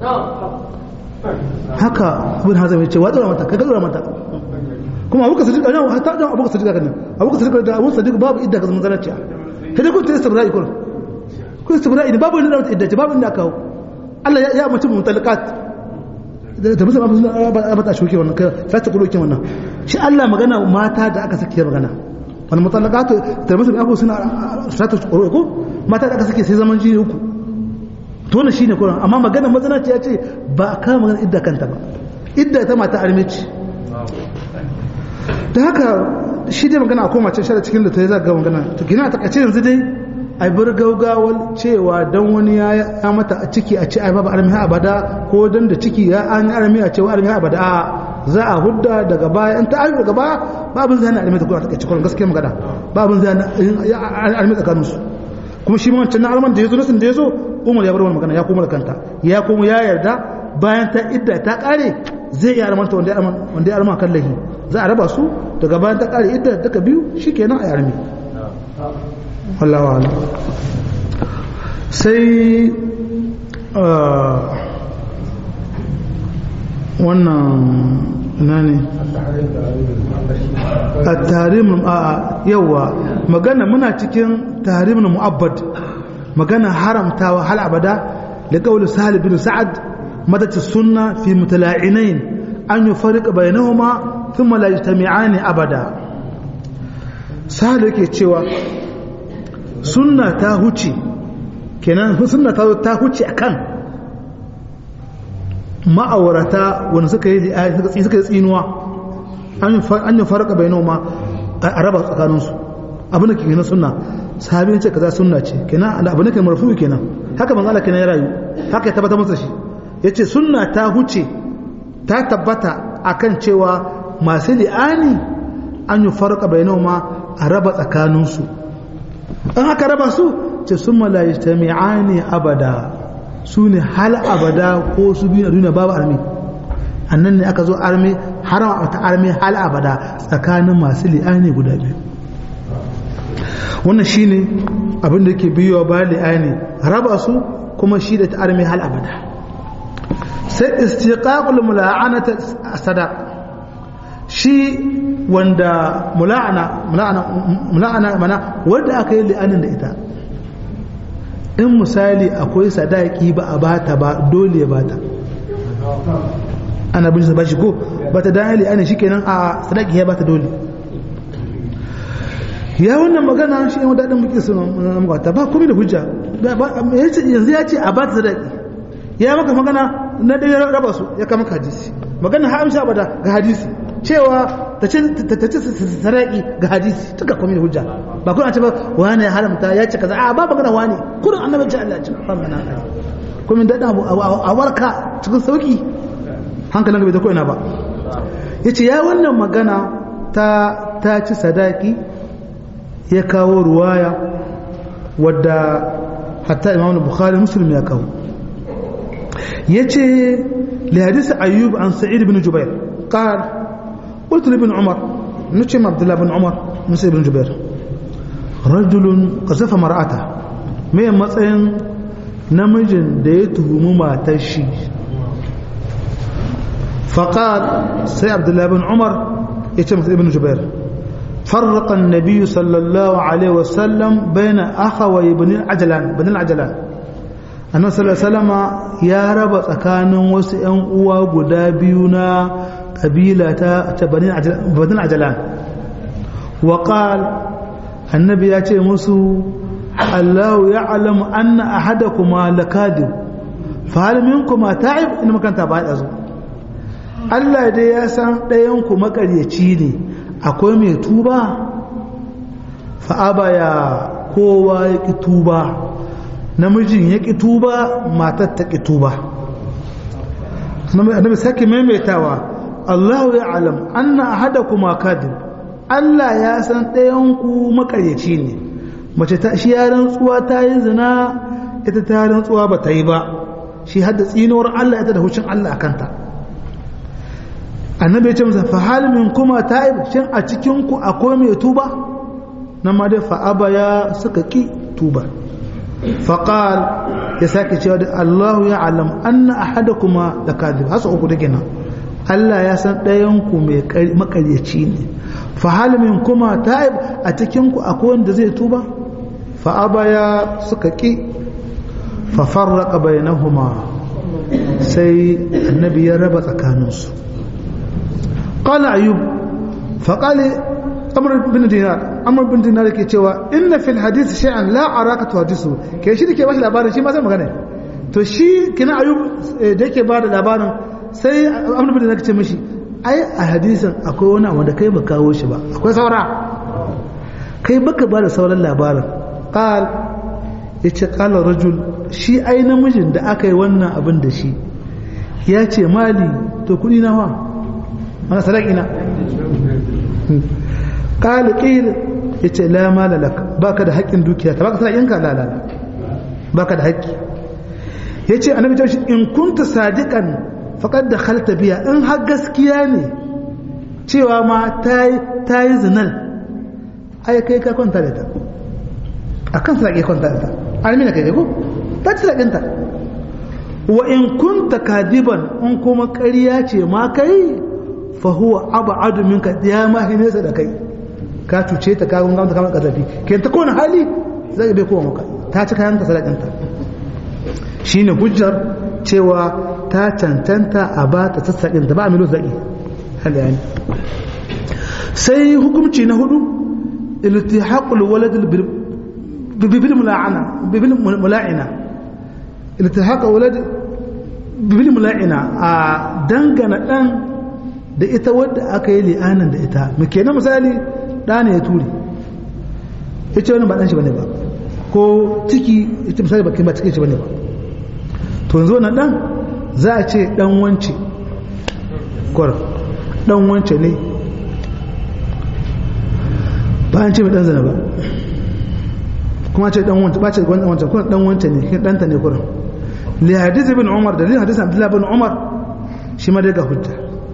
haka ibn hazam ya ce wa dora mata kaga dora mata kuma abuka sadiq ana hatta da abuka sadiq kan abuka sadiq da abuka sadiq babu idda ga mazinaciya sai kun ta istibra'i kun kun istibra'i ne babu inda idda babu inda kawo Allah ya mutum mutalakat da musa ba ba ta shuke wannan kai sai ta kuloke wannan shi Allah magana mata da aka sake magana wal mutallaqatu tarmisu bi abu suna sata ko mata da aka sake sai zaman jini uku to ne shine kuran amma magana mazana ce ya ce ba ka magana idda kanta ba idda ta mata armici da haka shi dai magana a koma can shara cikin da ta yi zaga magana to gina ta kace yanzu dai ai bar gaugawar cewa dan wani ya ya mata a ciki a ce ai babu armi abada ko dan da ciki ya an armi a ce wa armi abada a za a hudda daga baya in ta armi daga baya babin zai na armi ta kuma ta kace kullum gaskiya magana babin zai na armi tsakanin su kuma shi ma wancan na arman da yazo nasin da yazo Umar ya bar wannan magana ya koma da kanta ya koma ya yarda bayan ta idda ta kare zai iya armanta wanda ya arman wanda ya arman kan lahi za a raba su daga bayan ta kare idda daga biyu shikenan a armi Allah wa ala sai wannan ina ne a tarihin a yawa magana muna cikin tarihin mu'abbad magana haramtawa hal abada da kawul sahal bin sa'ad madati sunna fi mutala'inain an yi farika bayanahuma thumma la yajtami'ani abada sahal yake cewa sunna ta huce kenan sunna ta ta huce akan ma'aurata wanda suka yi suka yi tsinuwa an yi farka bainahuma a raba tsakaninsu abin da ke kenan sunna sahabi ne ce kaza sunna ce kenan abu ne ke marfu kenan haka manzo Allah kenan ya rayu haka ya tabbata masa shi yace sunna ta huce ta tabbata akan cewa masu li'ani an yi farka bainahuma a raba tsakaninsu an aka raba su ce sun malayi ta mi'ani abada su ne hal abada ko su biyu a duniya babu armi annan ne aka zo armi harama ta armi hal abada tsakanin masu li'ani guda biyu wannan shine abin da ke biyowa ba li'ani raba su kuma shi da ta armi hal abada sai istiqaqul mula'anata sadaq shi wanda mula'ana mula'ana mula'ana mana wanda aka yi li'anin da ita in misali akwai sadaki ba a bata ba dole ya bata ana bin ba shi ko bata dan li'anin shikenan a sadaki ya bata dole ya wannan magana shi ne dadin muke sun magata ba komai da hujja yanzu ya ce a bata sadaki ya maka magana na ɗaya raba su ya kama hadisi magana ha amsa bada ga hadisi cewa ta ce ta ce saraki ga hadisi tuka komai da hujja ba kun ce ba wani ya haramta ya ce kaza a ba magana wani kullun annabi ce Allah ya ce ba magana kuma da da a warka cikin sauki hankalin bai da ko ina ba yace ya wannan magana ta ta ci sadaki ya kawo ruwaya wadda hatta imam bukhari muslim ya kawo yace li hadisi ayyub an sa'id ibn jubair qala qultu li ibn umar nuce ma abdullah ibn umar musa ibn jubair rajulun qasafa mar'ata me matsayin namijin da ya tuhumi matar shi faqal sai abdullah ibn umar yace masa ibn jubair فرق النبي صلى الله عليه وسلم بين أخوي بن العجلان بن العجلان annabi sallallahu alaihi wasallama ya raba tsakanin wasu ƴan uwa guda biyu na kabila ta banin ajalan wa qal annabi ya ce musu Allahu ya'lamu anna ahadakuma lakadib fa hal minkuma ta'ib in makanta ba da zo Allah dai ya san ɗayan ku makaryaci ne akwai mai tuba fa abaya kowa ya ki tuba namijin ya ƙi tuba matar ta ƙi tuba annabi sake maimaitawa Allahu ya alam anna ahadakum kadib Allah ya san ɗayan ku makaryaci ne mace ta shi ya rantsuwa ta yi zina ita ta rantsuwa ba ta yi ba shi hadda tsinuwar Allah ita da hucin Allah a kanta annabi ya ce masa fa hal min kuma ta'ib shin a cikin ku akwai mai tuba nan ma dai fa abaya suka ki tuba فقال يساكي cewa da Allahu ya alam anna ahadakuma lakadib hasa uku dake nan Allah ya san ɗayan ku mai makaryaci ne fa hal min kuma ta'ib a cikin ku akwai wanda zai tuba fa abaya suka ki fa farraqa bainahuma sai annabi ya raba tsakaninsu qala ayub fa qala amr bin dinar amr bin dinar yake cewa inna fil hadith shay'an la araka tuhadisu ke shi dake bashi labarin shi ma sai magana to shi kina ayub da yake ba da labarin sai amr bin dinar ce mishi ai a hadisin akwai wani wanda kai ba kawo shi ba akwai saura kai baka ba da sauran labarin qal yace qala rajul shi ai namijin da aka yi wannan abin da shi ya ce mali to kudi na wa mana sadaki na قال قيل yace la mala lak baka da haƙƙin dukiya ta baka sadakinka la la la baka da haƙƙi yace annabi ta shi in kunta sadiqan faqad dakhalta biya in har gaskiya ne cewa ma tayi tayi zinal ai kai ka kwanta da ta akan sadaki kwanta da ta almina kai ko ta ci sadakinta wa in kunta kadiban in kuma ƙarya ce ma kai fa huwa ab'adu minka ya ma hinesa da kai ka cuce ta ka gungamta kamar kazafi ke ta kowane hali zai bai kowa maka ta ci kayan sadakinta shine hujjar cewa ta cancanta a ba ta sassaƙin da ba a milo zaƙi halayani sai hukumci na hudu iltihaqul walad bibil mula'ana bibil mula'ina iltihaqul walad bibil mula'ina a dangana dan da ita wadda aka yi li'anin da ita muke na misali ɗa ne ya ture ya ce wani ba ɗan shi bane ba ko ciki ita misali ba ba cikin shi bane ba to yanzu na ɗan za a ce ɗan wance kwar ɗan wance ne ba an ce mai ɗan zana ba kuma ce ɗan wance ba ce ɗan wance kuma ɗan wance ne kin ɗanta ne kuran li hadisi bin umar da li hadisi abdullahi bin umar shi ma daga hujja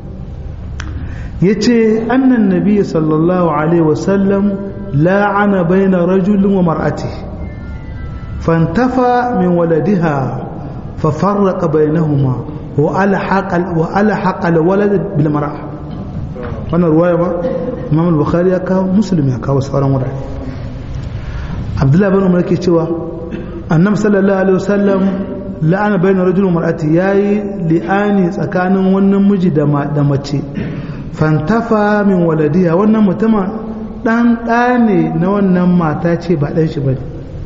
yace annan nabi sallallahu alaihi wasallam la'ana baina rajulin wa mar'ati fantafa min waladiha fa farraqa bainahuma wa alhaqa wa alhaqa alwalad bil mar'a wannan ruwaya ba Imam al-Bukhari ya kawo Muslim ya kawo sauran wurare Abdullah bin Umar yake cewa Annabi sallallahu alaihi wasallam la'ana baina rajulin wa mar'ati yayi li'ani tsakanin wannan miji da mace fantafa min waladiya wannan mutuma dan ɗa ne na wannan mata ce ba ɗan shi ba ne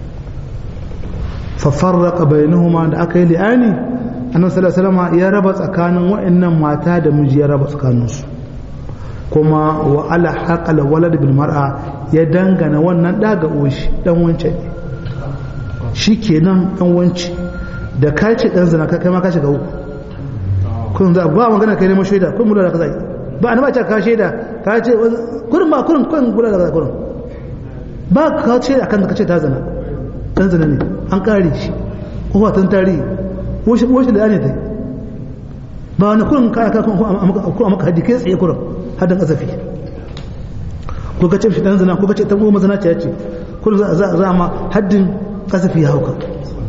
fafarraka bainahuma da aka yi li'ani annabi sallallahu alaihi wasallam ya raba tsakanin wa'annan mata da miji ya raba tsakaninsu kuma wa ala haƙala walad bil mar'a ya dangana wannan ɗaga oshi ɗan wancan ne shi kenan ɗan wanci da ka ce ɗan zina kai ma ka shiga uku kun za ba magana kai neman shaida kun mula da ka zai ba ni ba ce ka shaida ka ce kurin ba kurin kurin gula da kurin ba ka ce akan da ka ce ta zina ɗan zina ne an ƙare shi ko tun tarihi washe da ne ta ba wani kurin kaya ka kuma maka haddi kai tsaye kurin haddin azafi ko ka ce shi dan zina ko ka ce ta goma zina ce ce kurin za a ma haddin azafi ya hauka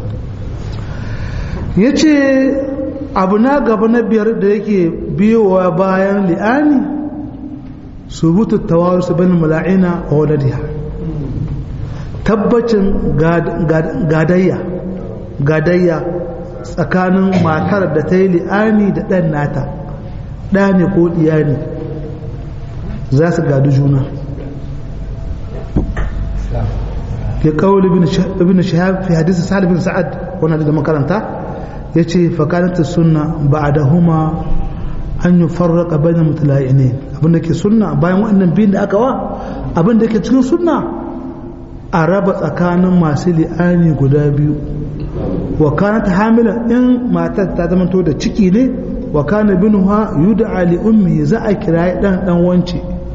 ya ce abu na gaba na biyar da yake biyowa bayan li'ani subutu tawaru su bani mala'ina a wadadiya tabbacin gadayya gadayya tsakanin matar da ta yi li'ani da ɗan nata ɗa ne ko ɗiya ne za su gadu juna ke kawo ibn shahab fi hadisi sa'ad bin sa'ad wani da makaranta ya ce fakalanta sunna ba da huma an yi farraka bayan mutulaye ne abinda ke sunna bayan waɗannan biyun da aka wa abinda ke cikin sunna a raba tsakanin masu li'ani guda biyu wa kanat hamila in matar ta zama to da ciki ne wa kana binuha yud'a li ummi za a kira dan dan wance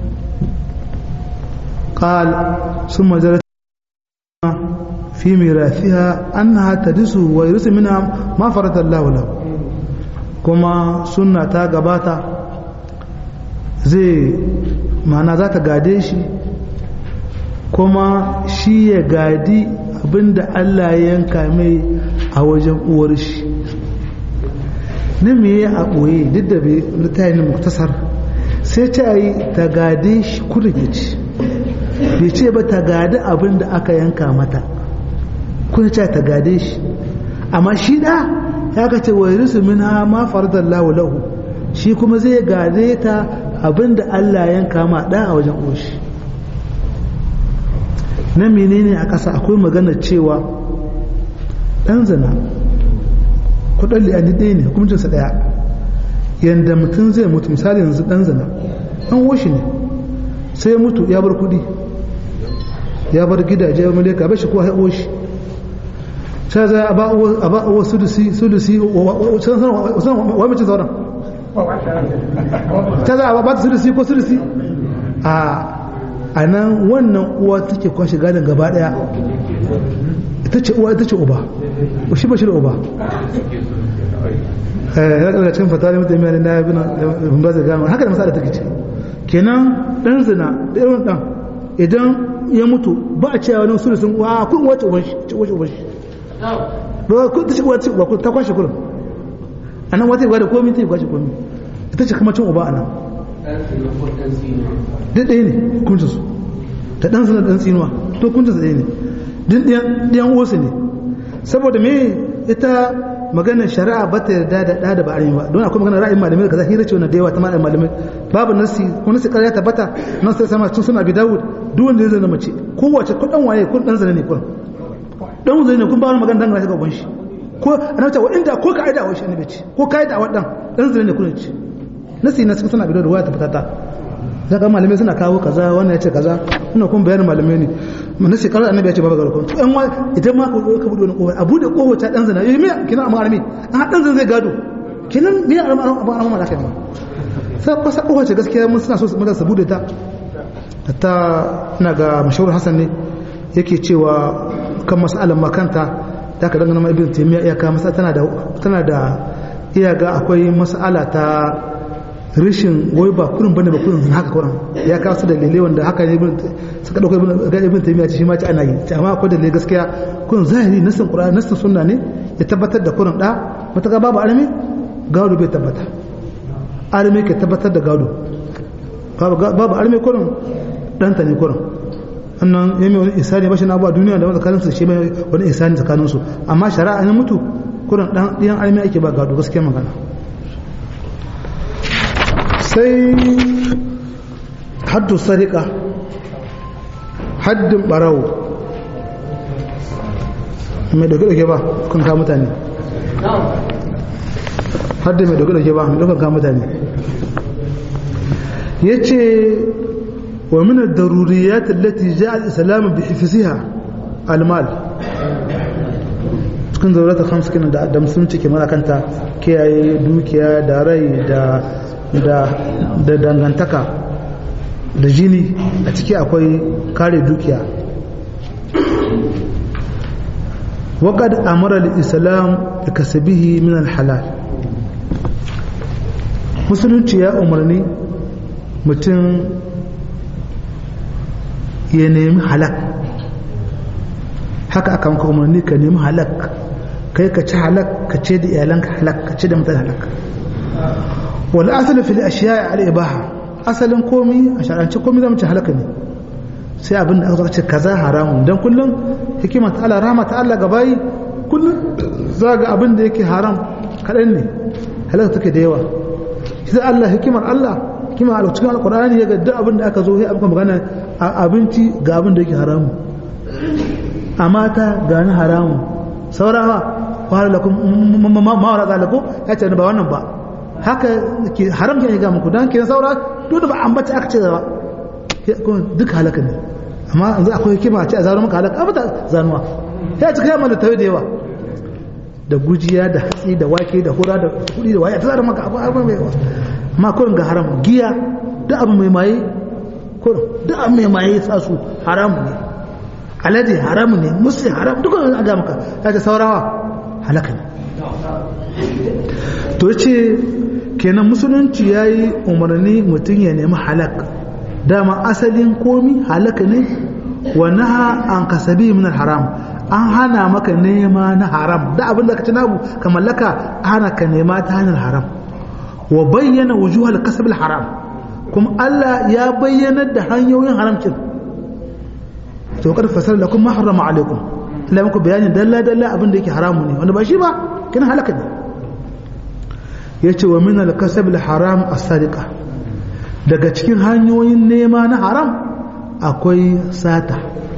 qal summa jarat fi mirathiha annaha tadisu wa yurisu minha ma farata Allah lahu kuma sunna ta gabata zai ma'ana za ta gade shi kuma shi ya gadi abinda Allah ya yanka mai a wajen uwar shi na me a ɓoye duk da bai littayin muktasar sai ta yi ta gade shi kurgici bai ce ba ta gadi abinda aka yanka mata kuna ce ta gade shi amma shi da ya kace wa yarisu min ha ma faradallahu lahu shi kuma zai gade ta abinda Allah yanka ma da a wajen uwar shi na menene a ƙasa akwai magana cewa ɗan zina kudin liyani ɗaya ne hukuncinsa ɗaya yadda mutum zai mutu misali yanzu ɗan zina ɗan woshi ne sai mutu ya bar kuɗi ya bar gidaje ya maleka bai shi kuwa ya woshi sai zai a ba uwa sudusi sudusi wa mace sauran ta za a ba ta sudusi ko sudusi a a nan wannan uwa take kwashe gadon gaba daya ita ce uwa ita ce uba shi ba shi da uba ya daga cikin fatari mutum mai na yabi na ba zai gama haka da masala take ce kenan dan zina da irin dan idan ya mutu ba a cewa wani sulusun wa kun wace uban shi ce wace uban shi ba kun ta ce wace uba kun ta kwashe kurin a nan wata gwada komi ta yi kwashe komi ita ce kuma cin uba a nan duk ɗaya ne hukuncinsu ta ɗan sanar ɗan tsinuwa to hukuncinsu ɗaya ne duk ɗiyan wasu ne saboda me ita maganar shari'a ba ta yarda da ɗa da ba a ba don akwai maganar ra'ayin malamai kaza hira ce wannan da yawa ta malamin malamai babu nasi ko nasi ƙarya tabbata nan sai sama tun suna bi dawud duk wanda ya zana mace kowace ko ɗan waye ko ɗan zane ne kun ɗan zane ne kun ba wani magana dangane ga shi ko ana cewa inda ko ka aida wa shi annabi ce ko ka aida wa ɗan ɗan zane ne kun ce nasi na cikin suna bi da ruwa ta fitata za ka malamai suna kawo kaza wannan ya ce kaza ina kuma bayanin malamai ne mana sai karar annabi ya ce babu garkon to yan wa idan ma ka bude wani kowa a bude kowa ta dan zina eh me kina amma armi an dan zina zai gado kinan me armi armi armi ma lafiya sai kwasa kowa ce gaskiya mun suna so su mata su bude ta ta ina ga mashahur hasan ne yake cewa kan mas'alan makanta da ka dangana ma ibn taymiya iya ka masa tana da tana da iya ga akwai mas'ala ta rishin wai ba kurin bane ba kurin haka kurin ya kawo su dalilai wanda haka ne suka dauko ga ibn taymiya ce shi ma ci ana yi amma akwai dalilai gaskiya kurin zahiri nasin qur'ani nasin sunna ne ya tabbatar da kurin da mutaka babu alimi gado bai tabbata alimi ke tabbatar da gado babu alimi kurin danta ne kurin annan ya mai wani isani ba shi na abuwa duniya da tsakanin su shi mai wani isani tsakanin su amma shari'a ne mutu kurin dan ɗiyan alimi ake ba gado gaskiya magana sai haddu sarika haddin barawo mai dauke-dauke ba kun ka mutane haddin mai dauke-dauke ba mai daukan ka mutane yace wa min ad-daruriyat allati ja'a al-islam bi hifziha al-mal cikin zaurata hamsu kenan da da musulunci ke mana kanta kiyaye dukiya da rai da da da dangantaka da jini a ciki akwai kare dukiya وقد أمر الإسلام بكسبه من الحلال musulunci ya umarni mutum ya nemi halak haka aka maka umarni ka nemi halak kai ka ci halak ka ce da iyalanka halak ka ce da mutane halak wal asali fil ashiya al ibaha asalin komi a shar'ance komi zamu ci halaka ne sai abin da aka ce kaza haramun dan kullum hikima ta Allah rahama ta Allah gabayi kullum za ga abin da yake haram kaɗan ne halaka take da yawa sai Allah hikimar Allah hikima a cikin alkur'ani ya ga duk abin da aka zo sai aka magana a abinci ga abin da yake haramu a mata ga ni haramu saurawa fara lakum ma'aura zalaku ya ce ba wannan ba haka ke haram ke ga muku dan ke saura duk da ba ambata aka ce ba duk halaka ne amma yanzu akwai hikima a ce a zaro maka halaka abata zanuwa ya ci kai mana tayi da yawa da gujiya da hatsi da wake da hura da kudi da waye ta zaro maka abu abu mai yawa amma kurin ga haram giya duk abu mai maye kurin duk abu mai maye sa su haram ne alade haram ne musu haram duk wani aga maka ya ce saurawa halaka ne to ce kenan musulunci ya yi umarni mutum ya nemi halak dama asalin komi halaka ne wa naha an kasabi min haram an hana maka nema na haram da abin da ka ci nabu ka mallaka hana ka nema ta hanyar haram wa bayyana wujuhal kasab haram kuma Allah ya bayyana da hanyoyin haramcin to kad fasal lakum ma harrama alaikum Allah muku bayani dalla dalla abin da yake haramu ne wanda ba shi ba kin halaka ne yace wa min al-kasab al-haram as-sadiqa daga cikin hanyoyin nema na haram akwai sata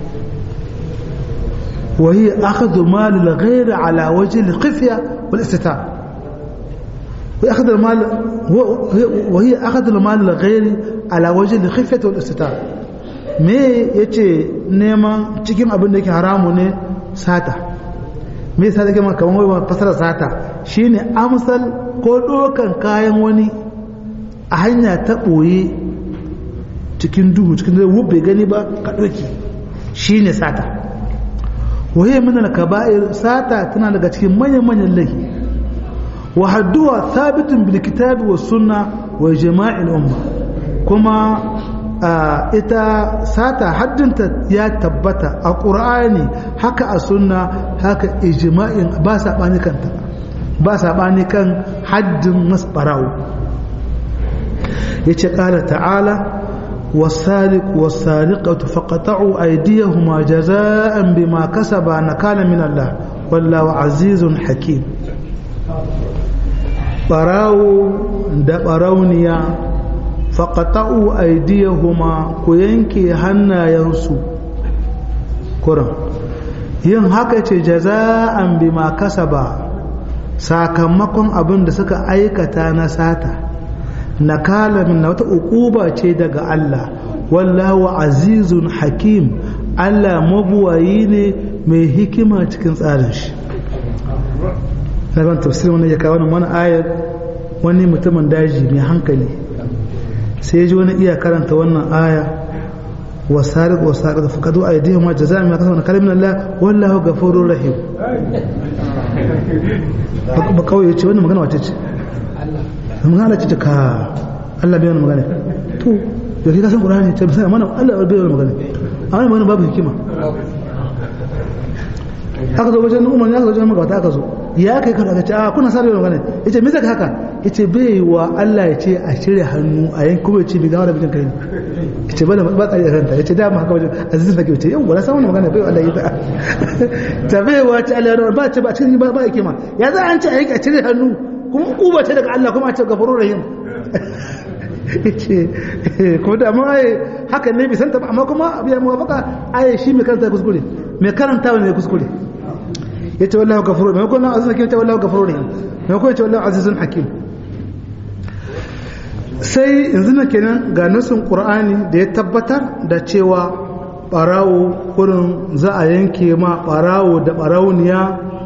wa hiya akhdhu mal al-ghayr ala wajhi al-khifya wal istitar wa akhdhu al-mal wa hiya akhdhu al-mal al-ghayr ala wajhi al-khifya wal istitar me yace neman cikin abin da yake haramu ne sata me yasa take maka kamar wai fasara sata shine amsal ko dokan kayan wani a hanya ta boye cikin duhu cikin da bai gani ba ka doki shine sata waye min al-kaba'ir sata tana daga cikin manyan manyan laifi wa hadduwa thabitun bil kitabi was sunna wa jama'il umma kuma ita sata haddinta ya tabbata a ƙur'ani haka a sunna haka ijma'in ba saɓani kanta ba saɓani kan haddin masbarawo ya ce ƙara ta'ala wasariq wasariqatu faqata'u aydiyahuma jaza'an bima kasaba nakala min Allah wallahu azizun hakim barawo da barauniya faƙata'u aidiyahuma ku yanke hannayensu kuran yin haka ce jaza'an bima kasaba sakamakon abin da suka aikata na sata na kalamin na wata ukuba ce daga Allah wallahu azizun hakim Allah mabuwayi ne mai hikima cikin tsarin shi na ban tafsir wani ya kawo wani ayar wani mutumin daji mai hankali sai ji wani iya karanta wannan aya wasariq wasariq fa kadu aydihim wa jazaa'u ma kasabu kalamin Allah wallahu ghafurur rahim ba kawai yace wannan magana wace ce magana ce ka Allah bai wannan magana to yau ka san Qur'ani ce sai mana Allah bai wannan magana amma magana babu hikima aka zo wajen umar ya zo wajen magabata aka zo ya kai kada ka ce a kuna sare magana yace me zaka haka yace bai wa Allah ya ce a cire hannu a yanki kuma yace bi gawar bijin kai yace ba da ba tsari kanta yace da mu haka wajen aziz fake yace yau wala san wannan magana bai Allah ya ta ta bai wa ta Allah ba ce ba cikin ba ba yake ma ya za an ce a yanki a cire hannu kuma kuba ce daga Allah kuma a ce gafurur rahim yace ko da amma ai haka ne bi santa ba amma kuma abiya muwafaka ai shi mai karanta kuskure mai karantawa ne kuskure yace wallahu ghafurur rahim ko nan azizun hakim yace wallahu ghafurur rahim mai ko yace wallahu azizun hakim sai yanzu na kenan ga nasin ƙur'ani da ya tabbatar da cewa ɓarawo kurin za a yanke ma ɓarawo da ɓarauniya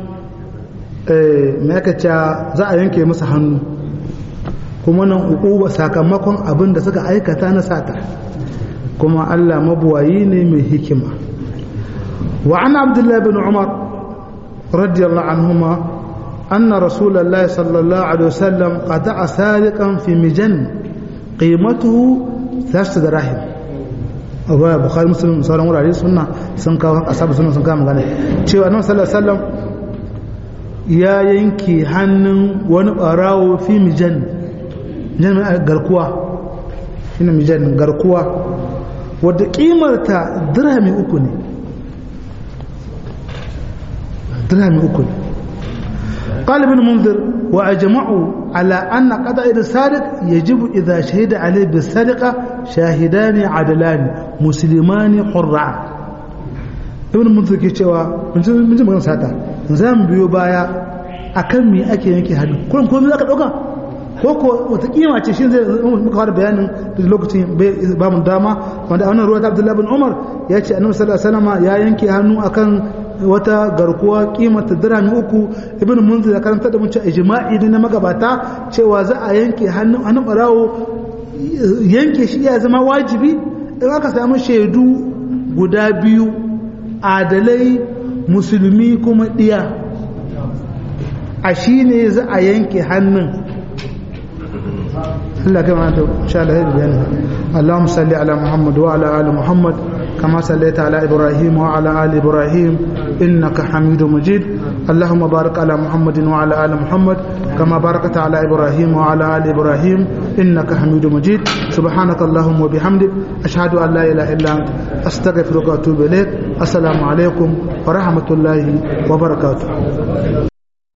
mai aka za a yanke masa hannu kuma nan uku sakamakon abin da suka aikata na sata kuma allah mabuwayi ne mai hikima wa an abdullahi bin umar radiyallahu anhuma أن رسول الله صلى الله عليه وسلم قطع سارقا في مجن قيمته ثلاثة دراهم abuwa bukhari muslim sauran wurare suna sun kawo asabu suna sun kawo magana cewa annabi sallallahu alaihi wasallam ya yanke hannun wani barawo fi mijan jan garkuwa shine mijan garkuwa wadda kimarta dirhami uku ne dirhami uku ne قال ابن منذر وأجمعوا على أن قضاء السارق يجب إذا شهد عليه بالسرقة شاهدان عدلان مسلمان حران ابن منذر ke cewa mun ji magana sata za mu biyo baya akan me ake yanke hannu kullum komai zaka dauka ko ko wata kima ce shi zai muka fara bayanin da lokacin ba mu dama wanda a wannan ruwa ta Abdullah bin Umar ya ce Annabi sallallahu alaihi wasallam ya yanke hannu akan wata garkuwa kimanta dirhami uku ibn munzir ya karanta da mun cewa ijma'i ne na magabata cewa za a yanke hannun hannun barawo yanke shi ya zama wajibi in aka samu shaidu guda biyu adalai musulmi kuma diya a shi ne za a yanke hannun Allah kai mana insha Allah ya bayani Allahumma salli ala Muhammad wa ala ali Muhammad كما صليت على إبراهيم وعلى آل إبراهيم إنك حميد مجيد اللهم بارك على محمد وعلى آل محمد كما باركت على إبراهيم وعلى آل إبراهيم إنك حميد مجيد سبحانك اللهم وبحمدك أشهد أن لا إله إلا أنت أستغفرك وأتوب إليك السلام عليكم ورحمة الله وبركاته